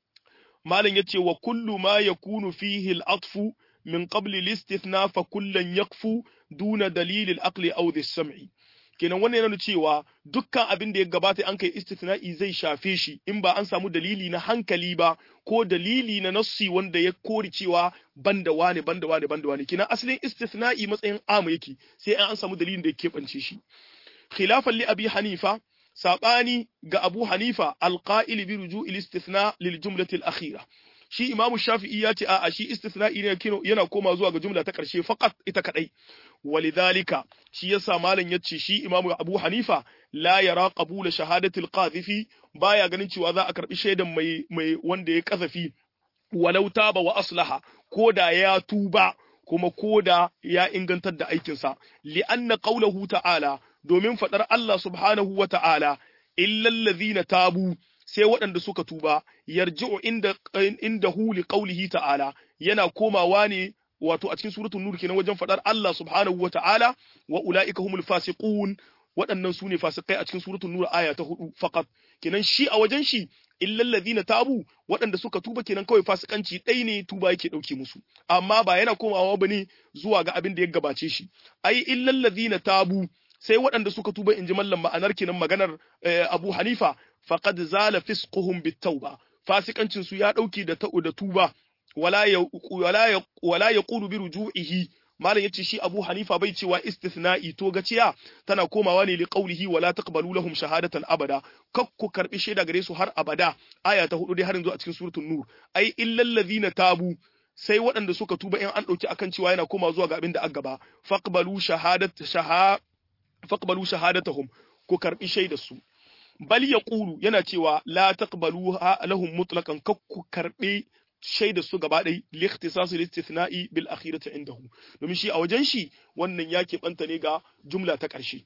malam yace wa kullu ma yakunu fihi al-atfu min qabli al-istithna fa kullan yakfu duna dalilil aqli aw sam'i kenan wannan yana cewa dukkan abin da ya gabata an kai istithna'i zai shafe shi in ba an samu dalili na hankali ba ko dalili na nassi wanda ya kori cewa banda wane banda wane banda wane kenan asalin istithna'i matsayin amu yake sai an samu dalilin da ya keɓance shi khilafan li abi hanifa sabani ga abu hanifa alqa'il bi ruju'il istithna lil jumlati al akhirah shi imamu shafi'i ya ce a'a shi istithna'i ne yana koma zuwa ga jumla ta karshe faqat ita kadai walidhalika shi yasa malam yace shi imamu abu hanifa la yara qabula shahadatil qadhifi baya ganin cewa za a karbi shaidan mai mai wanda ya kazafi walau taba wa aslaha koda ya tuba kuma koda ya ingantar da aikinsa li'anna qawluhu ta'ala domin fadar Allah subhanahu wa ta'ala illal ladhina tabu sai waɗanda suka tuba yarji'u inda inda hu li qawlihi ta'ala yana komawa ne wato a cikin suratul nur kenan wajen fadar Allah subhanahu wata'ala wa ulaika humul fasiqun waɗannan sune fasikai a cikin suratul nur aya ta hudu faqat kenan shi a wajen shi illal ladina tabu waɗanda suka tuba kenan kawai fasikanci ɗai ne tuba yake ɗauke musu amma ba yana komawa bane zuwa ga abin da ya gabace shi ai illal ladina tabu sai waɗanda suka tuba in ji mallam ma'anar kenan maganar Abu Hanifa faqad zala fisquhum bitauba fasikancin su ya dauki da ta'u da tuba wala ya wala ya wala yaqulu bi ruju'ihi malam yace shi Abu Hanifa bai cewa istithna'i to gaciya tana komawa ne li qawlihi wala taqbalu lahum shahadatan abada kakku karbi shaida gare su har abada aya ta hudu dai har yanzu a cikin suratul nur ai illal ladhina tabu sai waɗanda suka tuba in an ɗauki akan cewa yana koma zuwa ga abin da aka gaba faqbalu shahadat shaha faqbalu shahadatahum ku karbi shaidar su bal yaqulu yana cewa la taqbalu lahum mutlaqan kakku karbe shaidar su gaba ɗai likhtisasu listithna'i bil akhirati indahu domin shi a wajen shi wannan ya banta ne ga jumla ta ƙarshe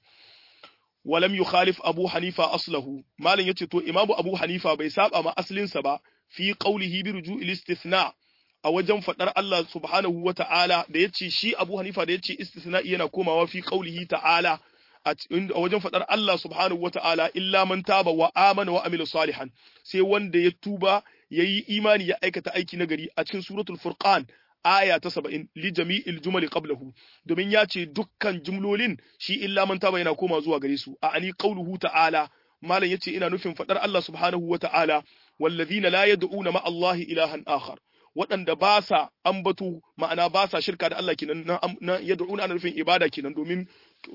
walam yukhalif abu hanifa aslahu malam yace to imamu abu hanifa bai saba ma aslinsa ba fi qawlihi bi ruju'il istithna a wajen fadar Allah subhanahu wa ta'ala da yace shi abu hanifa da yace istithna'i yana komawa fi qawlihi ta'ala a wajen fadar Allah subhanahu wa ta'ala illa man taba wa amana wa amila salihan sai wanda ya tuba yayi imani ya aikata aiki nagari a cikin suratul furqan aya ta 70 li jami'il jumali qablahu domin ya ce dukkan jumlolin shi illa man taba yana koma zuwa gare su a ani qauluhu ta'ala malam yace ina nufin fadar Allah subhanahu wa ta'ala wallazina la yad'una ma Allah ilahan akhar waɗanda ba sa ambatu ma'ana ba sa shirka da Allah kenan na yad'una ana nufin ibada kenan domin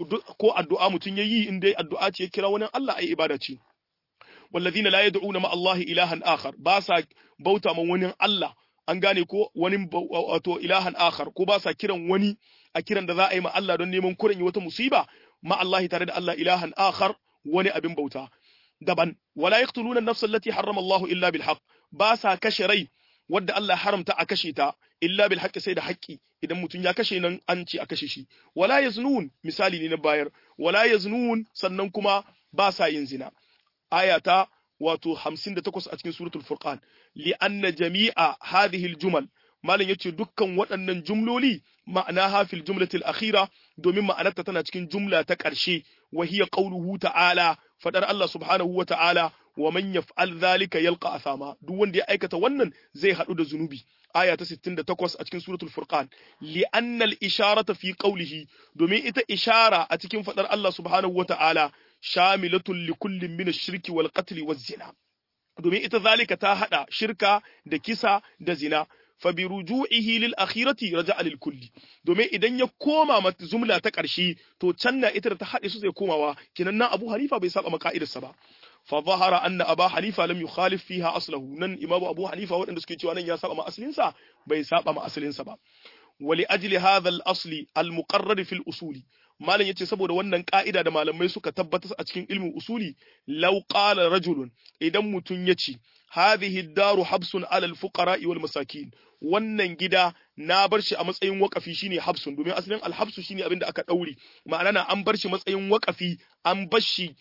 ko addu'a mutun yayi in dai addu'a ce ya kira wani Allah ai ibada ce wallazina la yad'una ma Allah ilahan akhar ba sa bauta ma wani Allah an gane ko wani wato ilahan akhar ko ba sa kiran wani a kiran da za a yi ma Allah don neman kuren wata musiba ma Allah tare da Allah ilahan akhar wani abin bauta daban wala yaqtuluna an-nafs allati harrama Allah illa bil haqq ba sa kashe rai wadda Allah haramta a kashe ta illa bil haqqi sai da haƙƙi idan mutum ya kashe nan an ce a kashe shi wala yaznun misali ne na bayar wala yaznun sannan kuma ba sa yin zina ayata wato 58 a cikin suratul furqan li anna jami'a hadhihi al-jumal malam yace dukkan waɗannan jumloli ma'ana hafil jumlatil akhira domin ma'anarta tana cikin jumla ta ƙarshe wa hiya qawluhu ta'ala fadar Allah subhanahu wa ta'ala wa man yaf'al dhalika yalqa athama duk wanda ya aikata wannan zai hadu da zunubi aya ta 68 a cikin suratul furqan li anna al-isharata fi qawlihi domin ita ishara a cikin fadar Allah subhanahu wa ta'ala shamilatun li kullin min ash-shirki wal qatl waz zina domin ita zalika ta hada shirka da kisa da zina fa bi ruju'ihi lil akhirati raja'a lil kulli domin idan ya koma mata jumla ta ƙarshe to can na ita da ta haɗe su zai komawa kinan nan Abu Hanifa bai saba maka'idarsa ba fa zahara anna Aba Hanifa lam yukhalif fiha aslahu nan Imam Abu Hanifa waɗanda suke cewa nan ya saba ma asalinsa bai saba ma asalinsa ba wali ajli hadha al asli al muqarrar fi al usuli malam yace saboda wannan ka'ida da malamai suka tabbatar a cikin ilmin usuli law qala rajulun idan mutun yace hadhihi daru habsun ala al fuqara wal masakin wannan gida na bar shi a matsayin wakafi shine habsun domin asalin al habsu shine abinda aka daure ma'ana na an bar shi matsayin wakafi an bar shi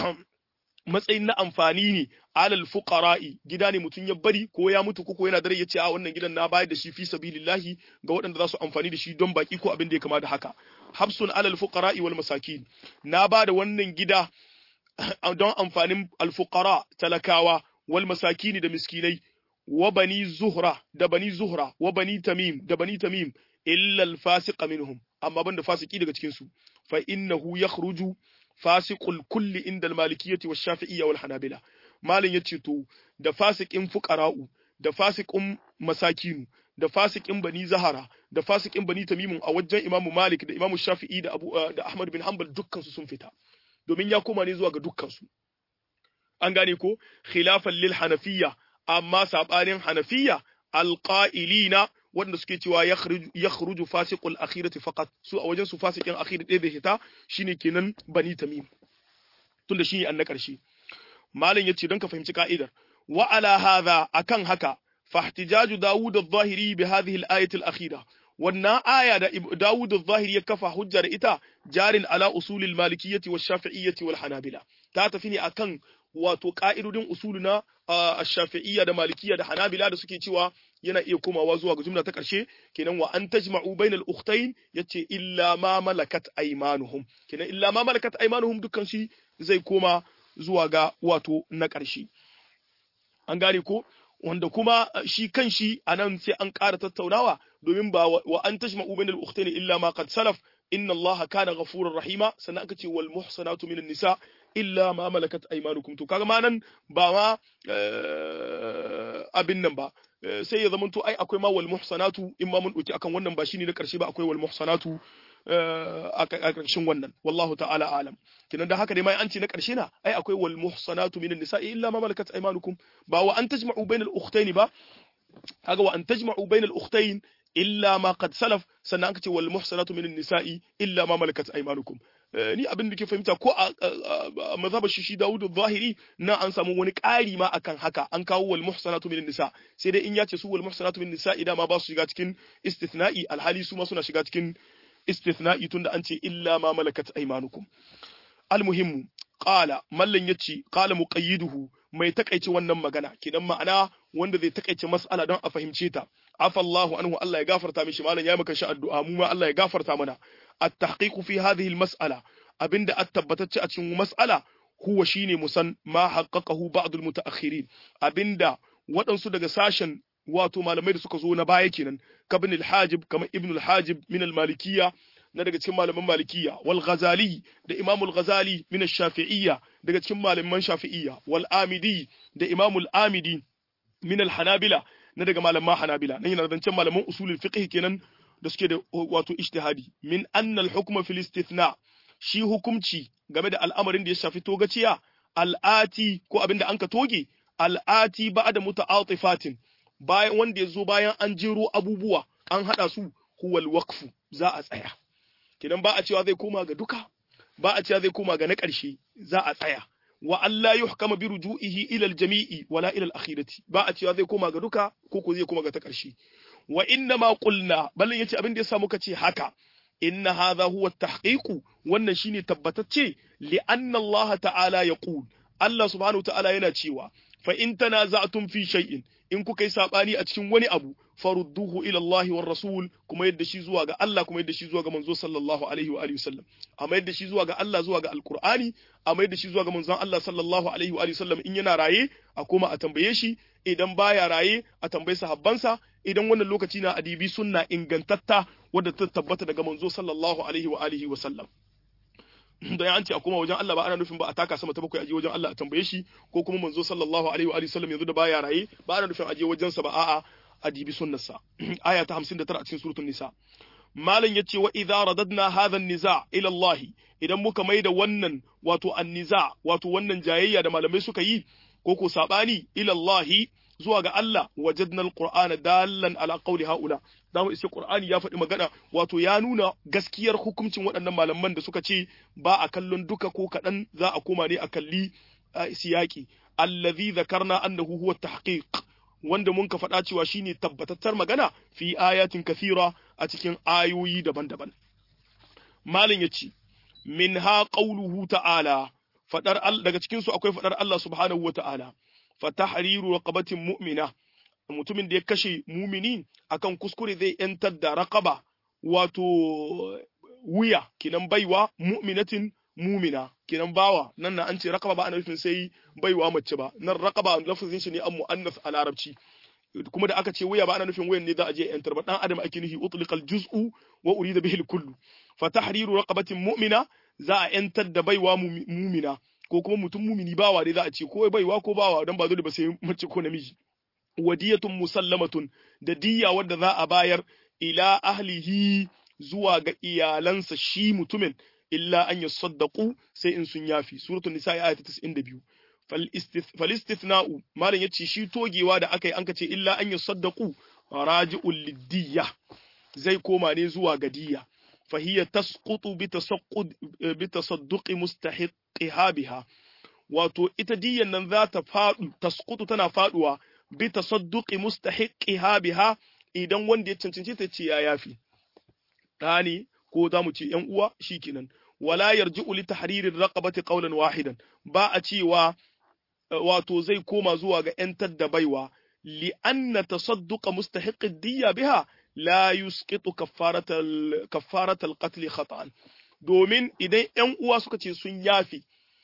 matsayin na amfani ne alal fuqara'i gida ne mutum ya bari ko ya mutu ko yana dare ya ce a wannan gidan na bayar da shi fi sabilillahi ga waɗanda za su amfani da shi don baki ko abin da ya kama da haka habsun alal fuqara'i wal masakin na ba da wannan gida don amfanin alfuqara talakawa wal masakini da miskinai wa bani zuhra da bani zuhra wa bani tamim da bani tamim illa al fasiqa minhum amma banda fasiki daga cikin su fa innahu yakhruju fasiqul kulli inda al malikiyyati wash shafi'iyya wal hanabila malin yace to da fasikin fuqara'u da fasikin masakinu da fasikin bani zahara da fasikin bani tamimun a wajen imamu malik da imamu shafi'i da abu da ahmad bin hanbal dukkan su sun fita domin ya koma ne zuwa ga dukkan su an gane ko khilafan lil hanafiyya amma sabanin hanafiyya alqa'ilina wanda suke cewa ya khruju fasiqul akhirati faqat su a wajen su fasikin akhir ɗaya da hita shine kenan bani tamim tunda shine an na ƙarshe malam yace don ka fahimci ka'idar wa ala hadha akan haka fahtijaju daud adh-dhahiri bi hadhihi al-ayati al-akhira wannan aya da Dawud adh-dhahiri ya kafa hujjar ita jarin ala usulil malikiyyati wash shafi'iyyati wal hanabila ta tafi ne akan wato ka'idodin usuluna ash-shafi'iyya da malikiyya da hanabila da suke cewa yana iya komawa zuwa ga jumla ta ƙarshe kenan wa an tajma'u bainal ukhtayn yace illa ma malakat aymanuhum kenan illa ma malakat aymanuhum dukkan shi zai koma zuwa ga wato na ƙarshe an gane ko wanda kuma shi kan shi anan sai an ƙara tattaunawa domin ba wa an tajma'u bainal ukhtayn illa ma qad salaf inna allaha kana ghafurur rahima sannan aka ce wal muhsanatu minan nisa illa ma malakat aymanukum to kaga ma nan ba ma abin nan ba sai ya zamanto ai akwai ma wal muhsanatu in ma mun dauki akan wannan ba shine na karshe ba akwai wal muhsanatu a karshen wannan wallahu ta'ala alam kinan da haka dai mai an ce na karshe na ai akwai wal muhsanatu minan nisa'i illa ma malakat aymanukum ba wa an tajma'u bainal ukhtayn ba kaga wa an tajma'u bainal ukhtayn illa ma qad salaf sannan aka ce wal muhsanatu minan nisa'i illa ma malakat aymanukum ni abin da ke fahimta ko a mazhabar shi Dawud zahiri na an samu wani ƙari ma akan haka an kawo wal muhsanatu minan nisa sai dai in ya ce su wal muhsanatu minan nisa idan ma ba su shiga cikin istithna'i alhali su ma suna shiga cikin istithna'i tunda an ce illa ma malakat aymanukum almuhimmu qala mallan yace qala muqayyiduhu mai takaice wannan magana kidan ma'ana wanda zai takaice mas'ala don a fahimce ta afallahu anhu Allah ya gafarta mishi malam ya maka shi addu'a mu ma Allah ya gafarta mana at-tahqiq fi hadhihi al-mas'ala abinda at tabbatacce a cikin mas'ala huwa shine musan ma haqqaqahu ba'd al-mutaakhirin abinda waɗansu daga sashen wato malamai da suka zo na baya kenan kabin al-hajib kamar ibn al-hajib min al-malikiyya na daga cikin malaman malikiyya wal ghazali da imam al-ghazali min ash-shafi'iyya daga cikin malaman shafi'iyya wal amidi da imam al-amidi min al-hanabila na daga malaman hanabila nan yana zancen malaman usulul fiqh kenan da suke da wato ijtihadi min anna al-hukma fil istithna shi hukumci game da al'amarin da ya shafi togaciya al'ati ko abinda an ka toge al'ati ba'da muta'atifatin bayan wanda ya zo bayan an jero abubuwa an hada su huwal waqfu za a tsaya kidan ba a cewa zai koma ga duka ba a cewa zai koma ga na ƙarshe za a tsaya wa Allah yuhkama bi ruju'ihi ila al-jami'i wala ila al-akhirati ba a cewa zai koma ga duka ko ko zai koma ga ta ƙarshe wa inna ma qulna ballan yace abin da yasa muka ce haka inna hadha huwa at-tahqiq wannan shine tabbatacce li anna Allah ta'ala yaqul Allah subhanahu ta'ala yana cewa fa in tanaza'tum fi shay'in in kuka yi sabani a cikin wani abu farudduhu ila Allah war rasul kuma yadda shi zuwa ga Allah kuma yadda shi zuwa ga manzo sallallahu alaihi wa alihi wasallam amma yadda shi zuwa ga Allah zuwa ga alqur'ani amma yadda shi zuwa ga manzon Allah sallallahu alaihi wa alihi wasallam in yana raye a koma a tambaye shi idan baya raye a tambaye sahabbansa idan wannan lokaci na adibi sunna ingantatta wadda ta tabbata daga manzo sallallahu alaihi wa alihi wasallam da an ce a koma wajen Allah ba ana nufin ba a taka sama ta bakwai aje wajen Allah a tambaye shi ko kuma manzo sallallahu alaihi wa alihi sallam yanzu da baya raye ba ana nufin aje wajen sa ba a'a a dibi sunnarsa aya ta 59 a cikin suratul nisa malam yace wa idza radadna hadha an-niza ila Allah idan muka maida wannan wato an-niza wato wannan jayayya da malamai suka yi ko ko sabani ila Allah zuwa ga Allah wajadna al-qur'ana dallan ala qawli haula da mu isa qur'ani ya faɗi magana wato ya nuna gaskiyar hukuncin waɗannan malaman da suka ce ba a kallon duka ko kaɗan za a koma ne a kalli siyaki allazi zakarna annahu huwa tahqiq wanda mun ka faɗa cewa shine tabbatattar magana fi ayatin kathira a cikin ayoyi daban-daban malin yace minha qawluhu ta'ala fadar daga cikin su akwai fadar Allah subhanahu wa ta'ala fa tahriru raqabatin mu'mina mutumin da ya kashe mumini akan kuskure zai yantar da raqaba wato wuya kinan baiwa mu'minatin mumina kinan bawa nan na an ce raqaba ba ana nufin sai baiwa mace ba nan raqaba lafazin shi ne an muannas a larabci kuma da aka ce wuya ba ana nufin wuyan ne za a je yantar ba dan adam ake nufi utliqal juz'u wa urida bihi kullu fa tahriru raqabatin mu'mina za a yantar da baiwa mumina ko kuma mutum mumini bawa dai za a ce ko baiwa ko bawa dan ba dole ba sai mace ko namiji wadiyatun musallamatun da diyya wadda za a bayar ila ahlihi zuwa ga iyalansa shi mutumin illa an yasaddaqu sai in sun yafi suratul nisa ayat 92 fal istithna'u malam yace shi togewa da aka yi an kace illa an yasaddaqu raji'ul lidiyya zai koma ne zuwa ga diyya fahiya tasqutu bi tasaqqud bi tasadduqi mustahiqiha biha wato ita diyyan nan za ta fadu tasqutu tana faduwa bi tasadduqi mustahiqiha biha idan wanda ya cancanci ta ce ya yafi ɗani ko za mu ce ‘yan uwa shi kenan wala yarji'u li tahririr raqabati qawlan wahidan ba a cewa wato zai koma zuwa ga ‘yantar da baiwa li anna tasadduqa mustahiqid diyya biha la yusqitu kaffaratal kaffaratal qatl khata'an domin idan ‘yan uwa suka ce sun yafi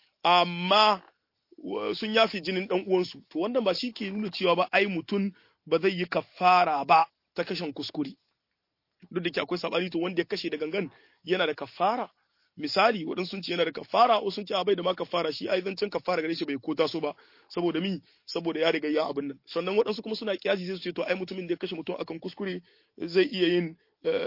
amma sun yafi jinin ɗan uwansu to wannan ba shi ke nuna cewa ba ai mutum ba zai yi kafara ba ta kashen kuskure duk da ke akwai sabani to wanda ya kashe da gangan yana da kafara misali waɗansu sun ce yana da kafara wasu sun ce bai da ma kafara shi ai zancen kafara gare shi bai kota so ba saboda mi saboda ya riga ya abin nan sannan waɗansu kuma suna kiyasi sai su ce to ai mutumin da ya kashe mutum akan kuskure zai iya yin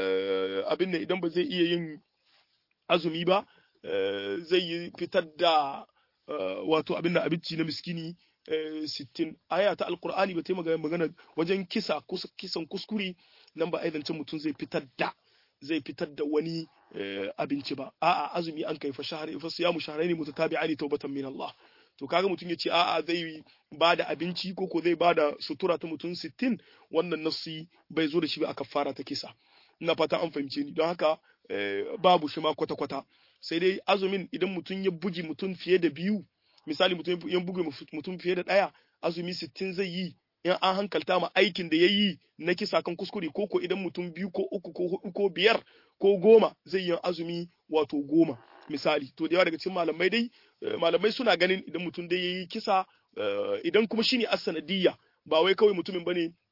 abin nan idan ba zai iya yin azumi ba zai yi fitar da wato abin da abinci na miskini sittin aya ta alkur'ani ba ta yi magana wajen kisa kisan kuskure nan ba aizancin mutum zai fitar da zai fitar da wani abinci ba a'a azumi an kai fa shahari fa siyamu shahrayn mutatabi'ani tawbatan min Allah to kaga mutum yace a'a zai ba da abinci ko ko zai ba da sutura ta mutum 60 wannan nasi bai zo da shi ba a kafara ta kisa ina fata an fahimce ni don haka babu shi ma kwata kwata sai dai azumin idan mutum ya bugi mutum fiye da biyu misali mutum ya buge mutum fiye da ɗaya azumi 60 zai yi in an hankalta ma aikin da ya yi na kisa kan kuskure ko ko idan mutum biyu ko uku ko hudu ko biyar ko goma zai yi azumi wato goma misali to da yawa daga cikin malamai dai malamai suna ganin idan mutum dai ya yi kisa idan kuma shine as-sanadiyya ba wai kawai mutumin bane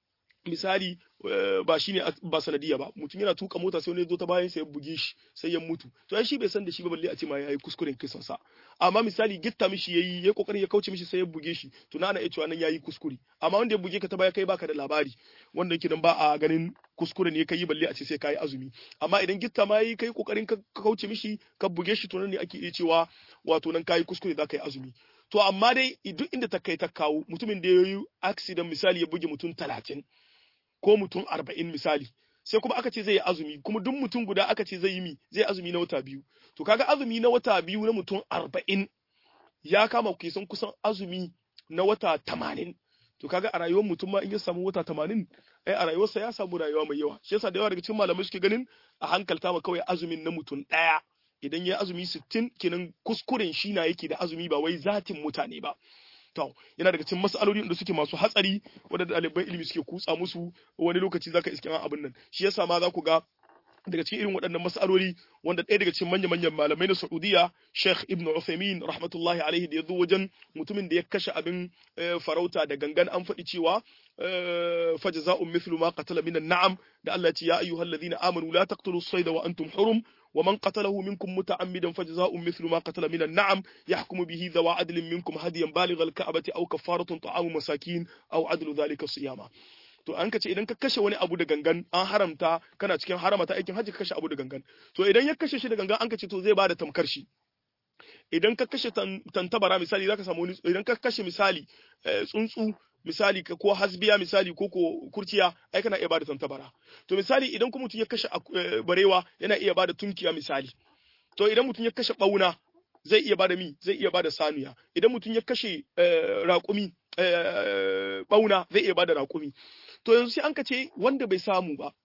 misali ba shine ba sanadiya ba mutum yana tuka mota sai wani ya zo ta bayan sai ya buge shi sai ya mutu to ai shi bai san da shi ba balle a ce ma yayi kuskuren kisan sa amma misali gitta mishi yayi ya kokarin ya kauce mishi sai ya buge shi to na ana iya cewa nan yayi kuskure amma wanda ya buge ka ta baya kai baka da labari wanda yake dan ba a ganin kuskure ne kai balle a ce sai kai azumi amma idan gitta ma yayi kai kokarin ka kauce mishi ka buge shi to nan ne ake iya cewa wato nan kai kuskure za ka yi azumi to amma dai duk inda ta kai ta kawo mutumin da ya yi accident misali ya buge mutum talatin ko mutum arba'in misali sai kuma aka ce zai yi azumi kuma duk mutum guda aka ce zai yi mi zai azumi na wata biyu to kaga azumi na wata biyu na mutum arba'in ya kama kusan kusan azumi na wata tamanin to kaga a rayuwar mutum ma in ya samu wata tamanin ai a rayuwarsa ya samu rayuwa mai yawa shi yasa da yawa daga cikin malamai suke ganin a hankalta ma kawai azumin na mutum ɗaya idan ya azumi sittin kenan kuskuren shi na yake da azumi ba wai zatin mutane ba to yana daga cikin mas'aloli da suke masu hatsari wanda ɗaliban ilimi suke kutsa musu wani lokaci zaka iske an abin nan shi yasa ma za ku ga daga cikin irin waɗannan mas'aloli wanda ɗaya daga cikin manya-manyan malamai na Saudiya Sheikh Ibn Uthaymeen rahmatullahi alaihi da ya zo wajen mutumin da ya kashe abin farauta da gangan an faɗi cewa fajza'un mithlu ma qatala min na'am da Allah ya ce ya ayyuhal ladina amanu la taqtulu as-sayda wa antum hurum ومن قتله منكم متعمدا فجزاء مثل ما قتل من النعم يحكم به ذوى عدل منكم هديا بالغ الكعبة أو كفارة طعام مساكين أو عدل ذلك صياما to an ka ce idan ka kashe wani abu da gangan an haramta kana cikin haramata aikin hajji ka kashe abu da gangan to idan ya kashe shi da gangan an ka ce to zai bada tamkar shi idan ka kashe tantabara misali zaka samu wani idan ka kashe misali tsuntsu misali ko hasbiya misali ko ko kurciya ai kana iya bada tantabara to misali idan kuma mutum ya kashe barewa yana iya bada tunkiya misali to idan mutum ya kashe bauna zai iya bada mi zai iya bada sanuya idan mutum ya kashe raƙumi bauna zai iya bada raƙumi to yanzu sai an ka ce wanda bai samu ba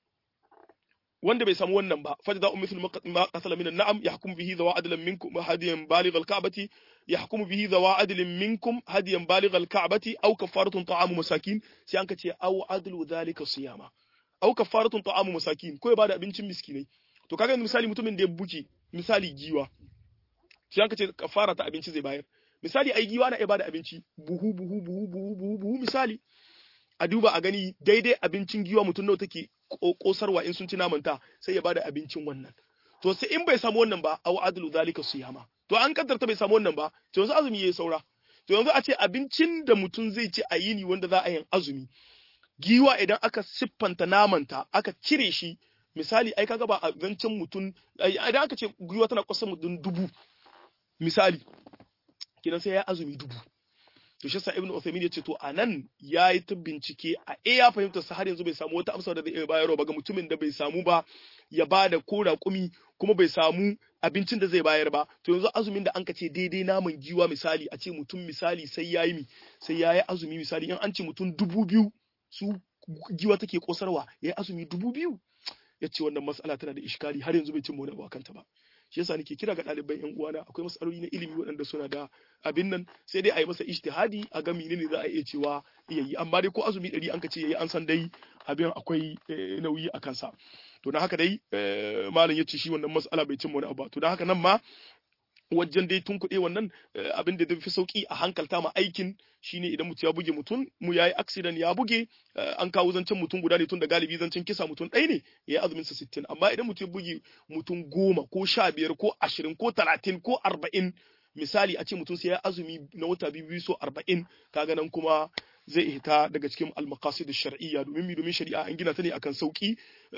wanda bai samu wannan ba fa jaza'u mithlu ma qatala min an-na'am yahkum bihi dhawa adlan minkum hadiyan baligh al-ka'bati yahkum bihi dhawa adlin minkum hadiyan baligh al-ka'bati aw kafaratun ta'amu masakin sai an kace aw adlu dhalika siyama aw kafaratun ta'amu masakin ko ya bada abincin miskinai to kaga misali mutumin da ya buke misali giwa sai an kace kafara ta abinci zai bayar misali ai giwa na iya bada abinci buhu buhu buhu buhu buhu buhu misali a duba a gani daidai abincin giwa mutum nawa take kosarwa in sun ci namanta sai ya bada abincin wannan to sai in bai samu wannan ba aw adlu zalika siyama to an kaddarta bai samu wannan ba to yanzu azumi yayi saura to yanzu a ce abincin da mutum zai ci a yini wanda za a yin azumi giwa idan aka siffanta namanta aka cire shi misali ai kaga ba abincin mutum idan aka ce giwa tana kusa mutum dubu misali kidan sai ya azumi dubu to shi sa ibnu Uthaymeen yace to anan yayi ta bincike a eh ya fahimta sa har yanzu bai samu wata amsa da zai iya bayarwa ba ga mutumin da bai samu ba ya bada ko raƙumi kuma bai samu abincin da zai bayar ba to yanzu azumin da an ka ce daidai naman giwa misali a ce mutum misali sai yayi mi sai yayi azumi misali in an ce mutum dubu biyu su giwa take kosarwa yayi azumi dubu biyu yace wannan mas'ala tana da iskali har yanzu bai cin wani abu kanta ba shi yasa nake kira ga ɗaliban yan uwana akwai matsaloli na ilimi waɗanda suna da abin nan sai dai a yi masa ijtihadi a ga menene za a iya cewa iya yi amma dai ko azumi ɗari an ka ce yayi an san dai abin akwai nauyi a kansa to na haka dai malam ya ce shi wannan matsala bai cin wani abu to da haka nan ma wajen dai tun kuɗe wannan abin da fi sauki a hankalta ma aikin shine idan mutum ya buge mutum mu yayi accident ya buge an kawo zancen mutum guda ne tun da galibi zancen kisa mutum ɗaya ne ya yi azumin sa sittin amma idan mutum ya buge mutum goma ko sha biyar ko ashirin ko talatin ko arba'in misali a ce mutum sai ya azumi na wata biyu biyu so arba'in kaga nan kuma zai hita daga cikin almaqasid shar'iyya domin mi domin shari'a an gina ta ne akan sauki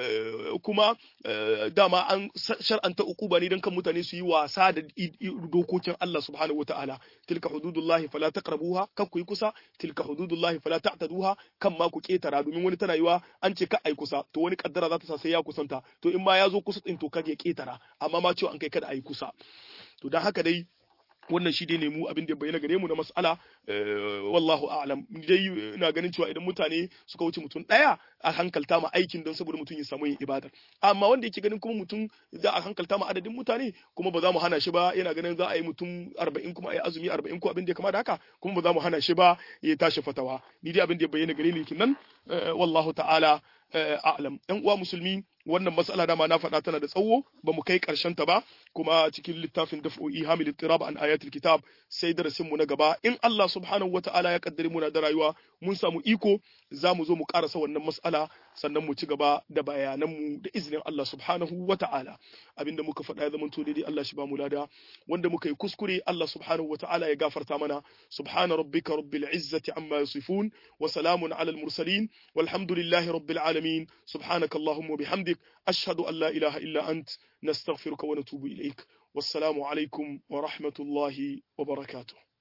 kuma dama an shar'anta ukuba ne dan kan mutane su yi wasa da dokokin Allah subhanahu wataala tilka hududullahi fala taqrabuha kan ku yi kusa tilka hududullahi fala ta'taduha kan ma ku ketara domin wani tana yiwa an ce ka ai kusa to wani kaddara za ta sa sai ya kusanta to in ma ya zo kusa din to kage ya ketara amma ma cewa an kai kada ai kusa to dan haka dai wannan shi dai ne mu abin da bayyana gare mu na mas'ala wallahu a'lam dai ina ganin cewa idan mutane suka wuce mutum daya a hankalta ma aikin don saboda mutum ya samu yin ibada amma wanda yake ganin kuma mutum za a hankalta ma adadin mutane kuma ba za mu hana shi ba yana ganin za a yi mutum 40 kuma a yi azumi 40 ko abin da ya kama da haka kuma ba za mu hana shi ba ya tashi fatawa ni dai abin da ya bayyana gare ni nan wallahu ta'ala a'lam ɗan uwa musulmi wannan matsala dama na faɗa tana da tsawo ba mu kai ƙarshen ta ba kuma cikin littafin daf'u ihamil ittirab an ayatul kitab sai darasin mu na gaba in Allah subhanahu wataala ya kaddare muna da rayuwa mun samu iko za mu zo mu karasa wannan mas'ala sannan mu ci gaba da bayanan mu da izinin Allah subhanahu wataala abinda muka faɗa ya zama to daidai Allah shi ba mu lada wanda muka yi kuskure Allah subhanahu wataala ya gafarta mana subhana rabbika rabbil izzati amma yasifun wa salamun alal mursalin walhamdulillahi rabbil alamin subhanaka allahumma bihamdik ashhadu an la ilaha illa ant nastaghfiruka wa natubu ilaik wassalamu alaikum wa rahmatullahi wa barakatuh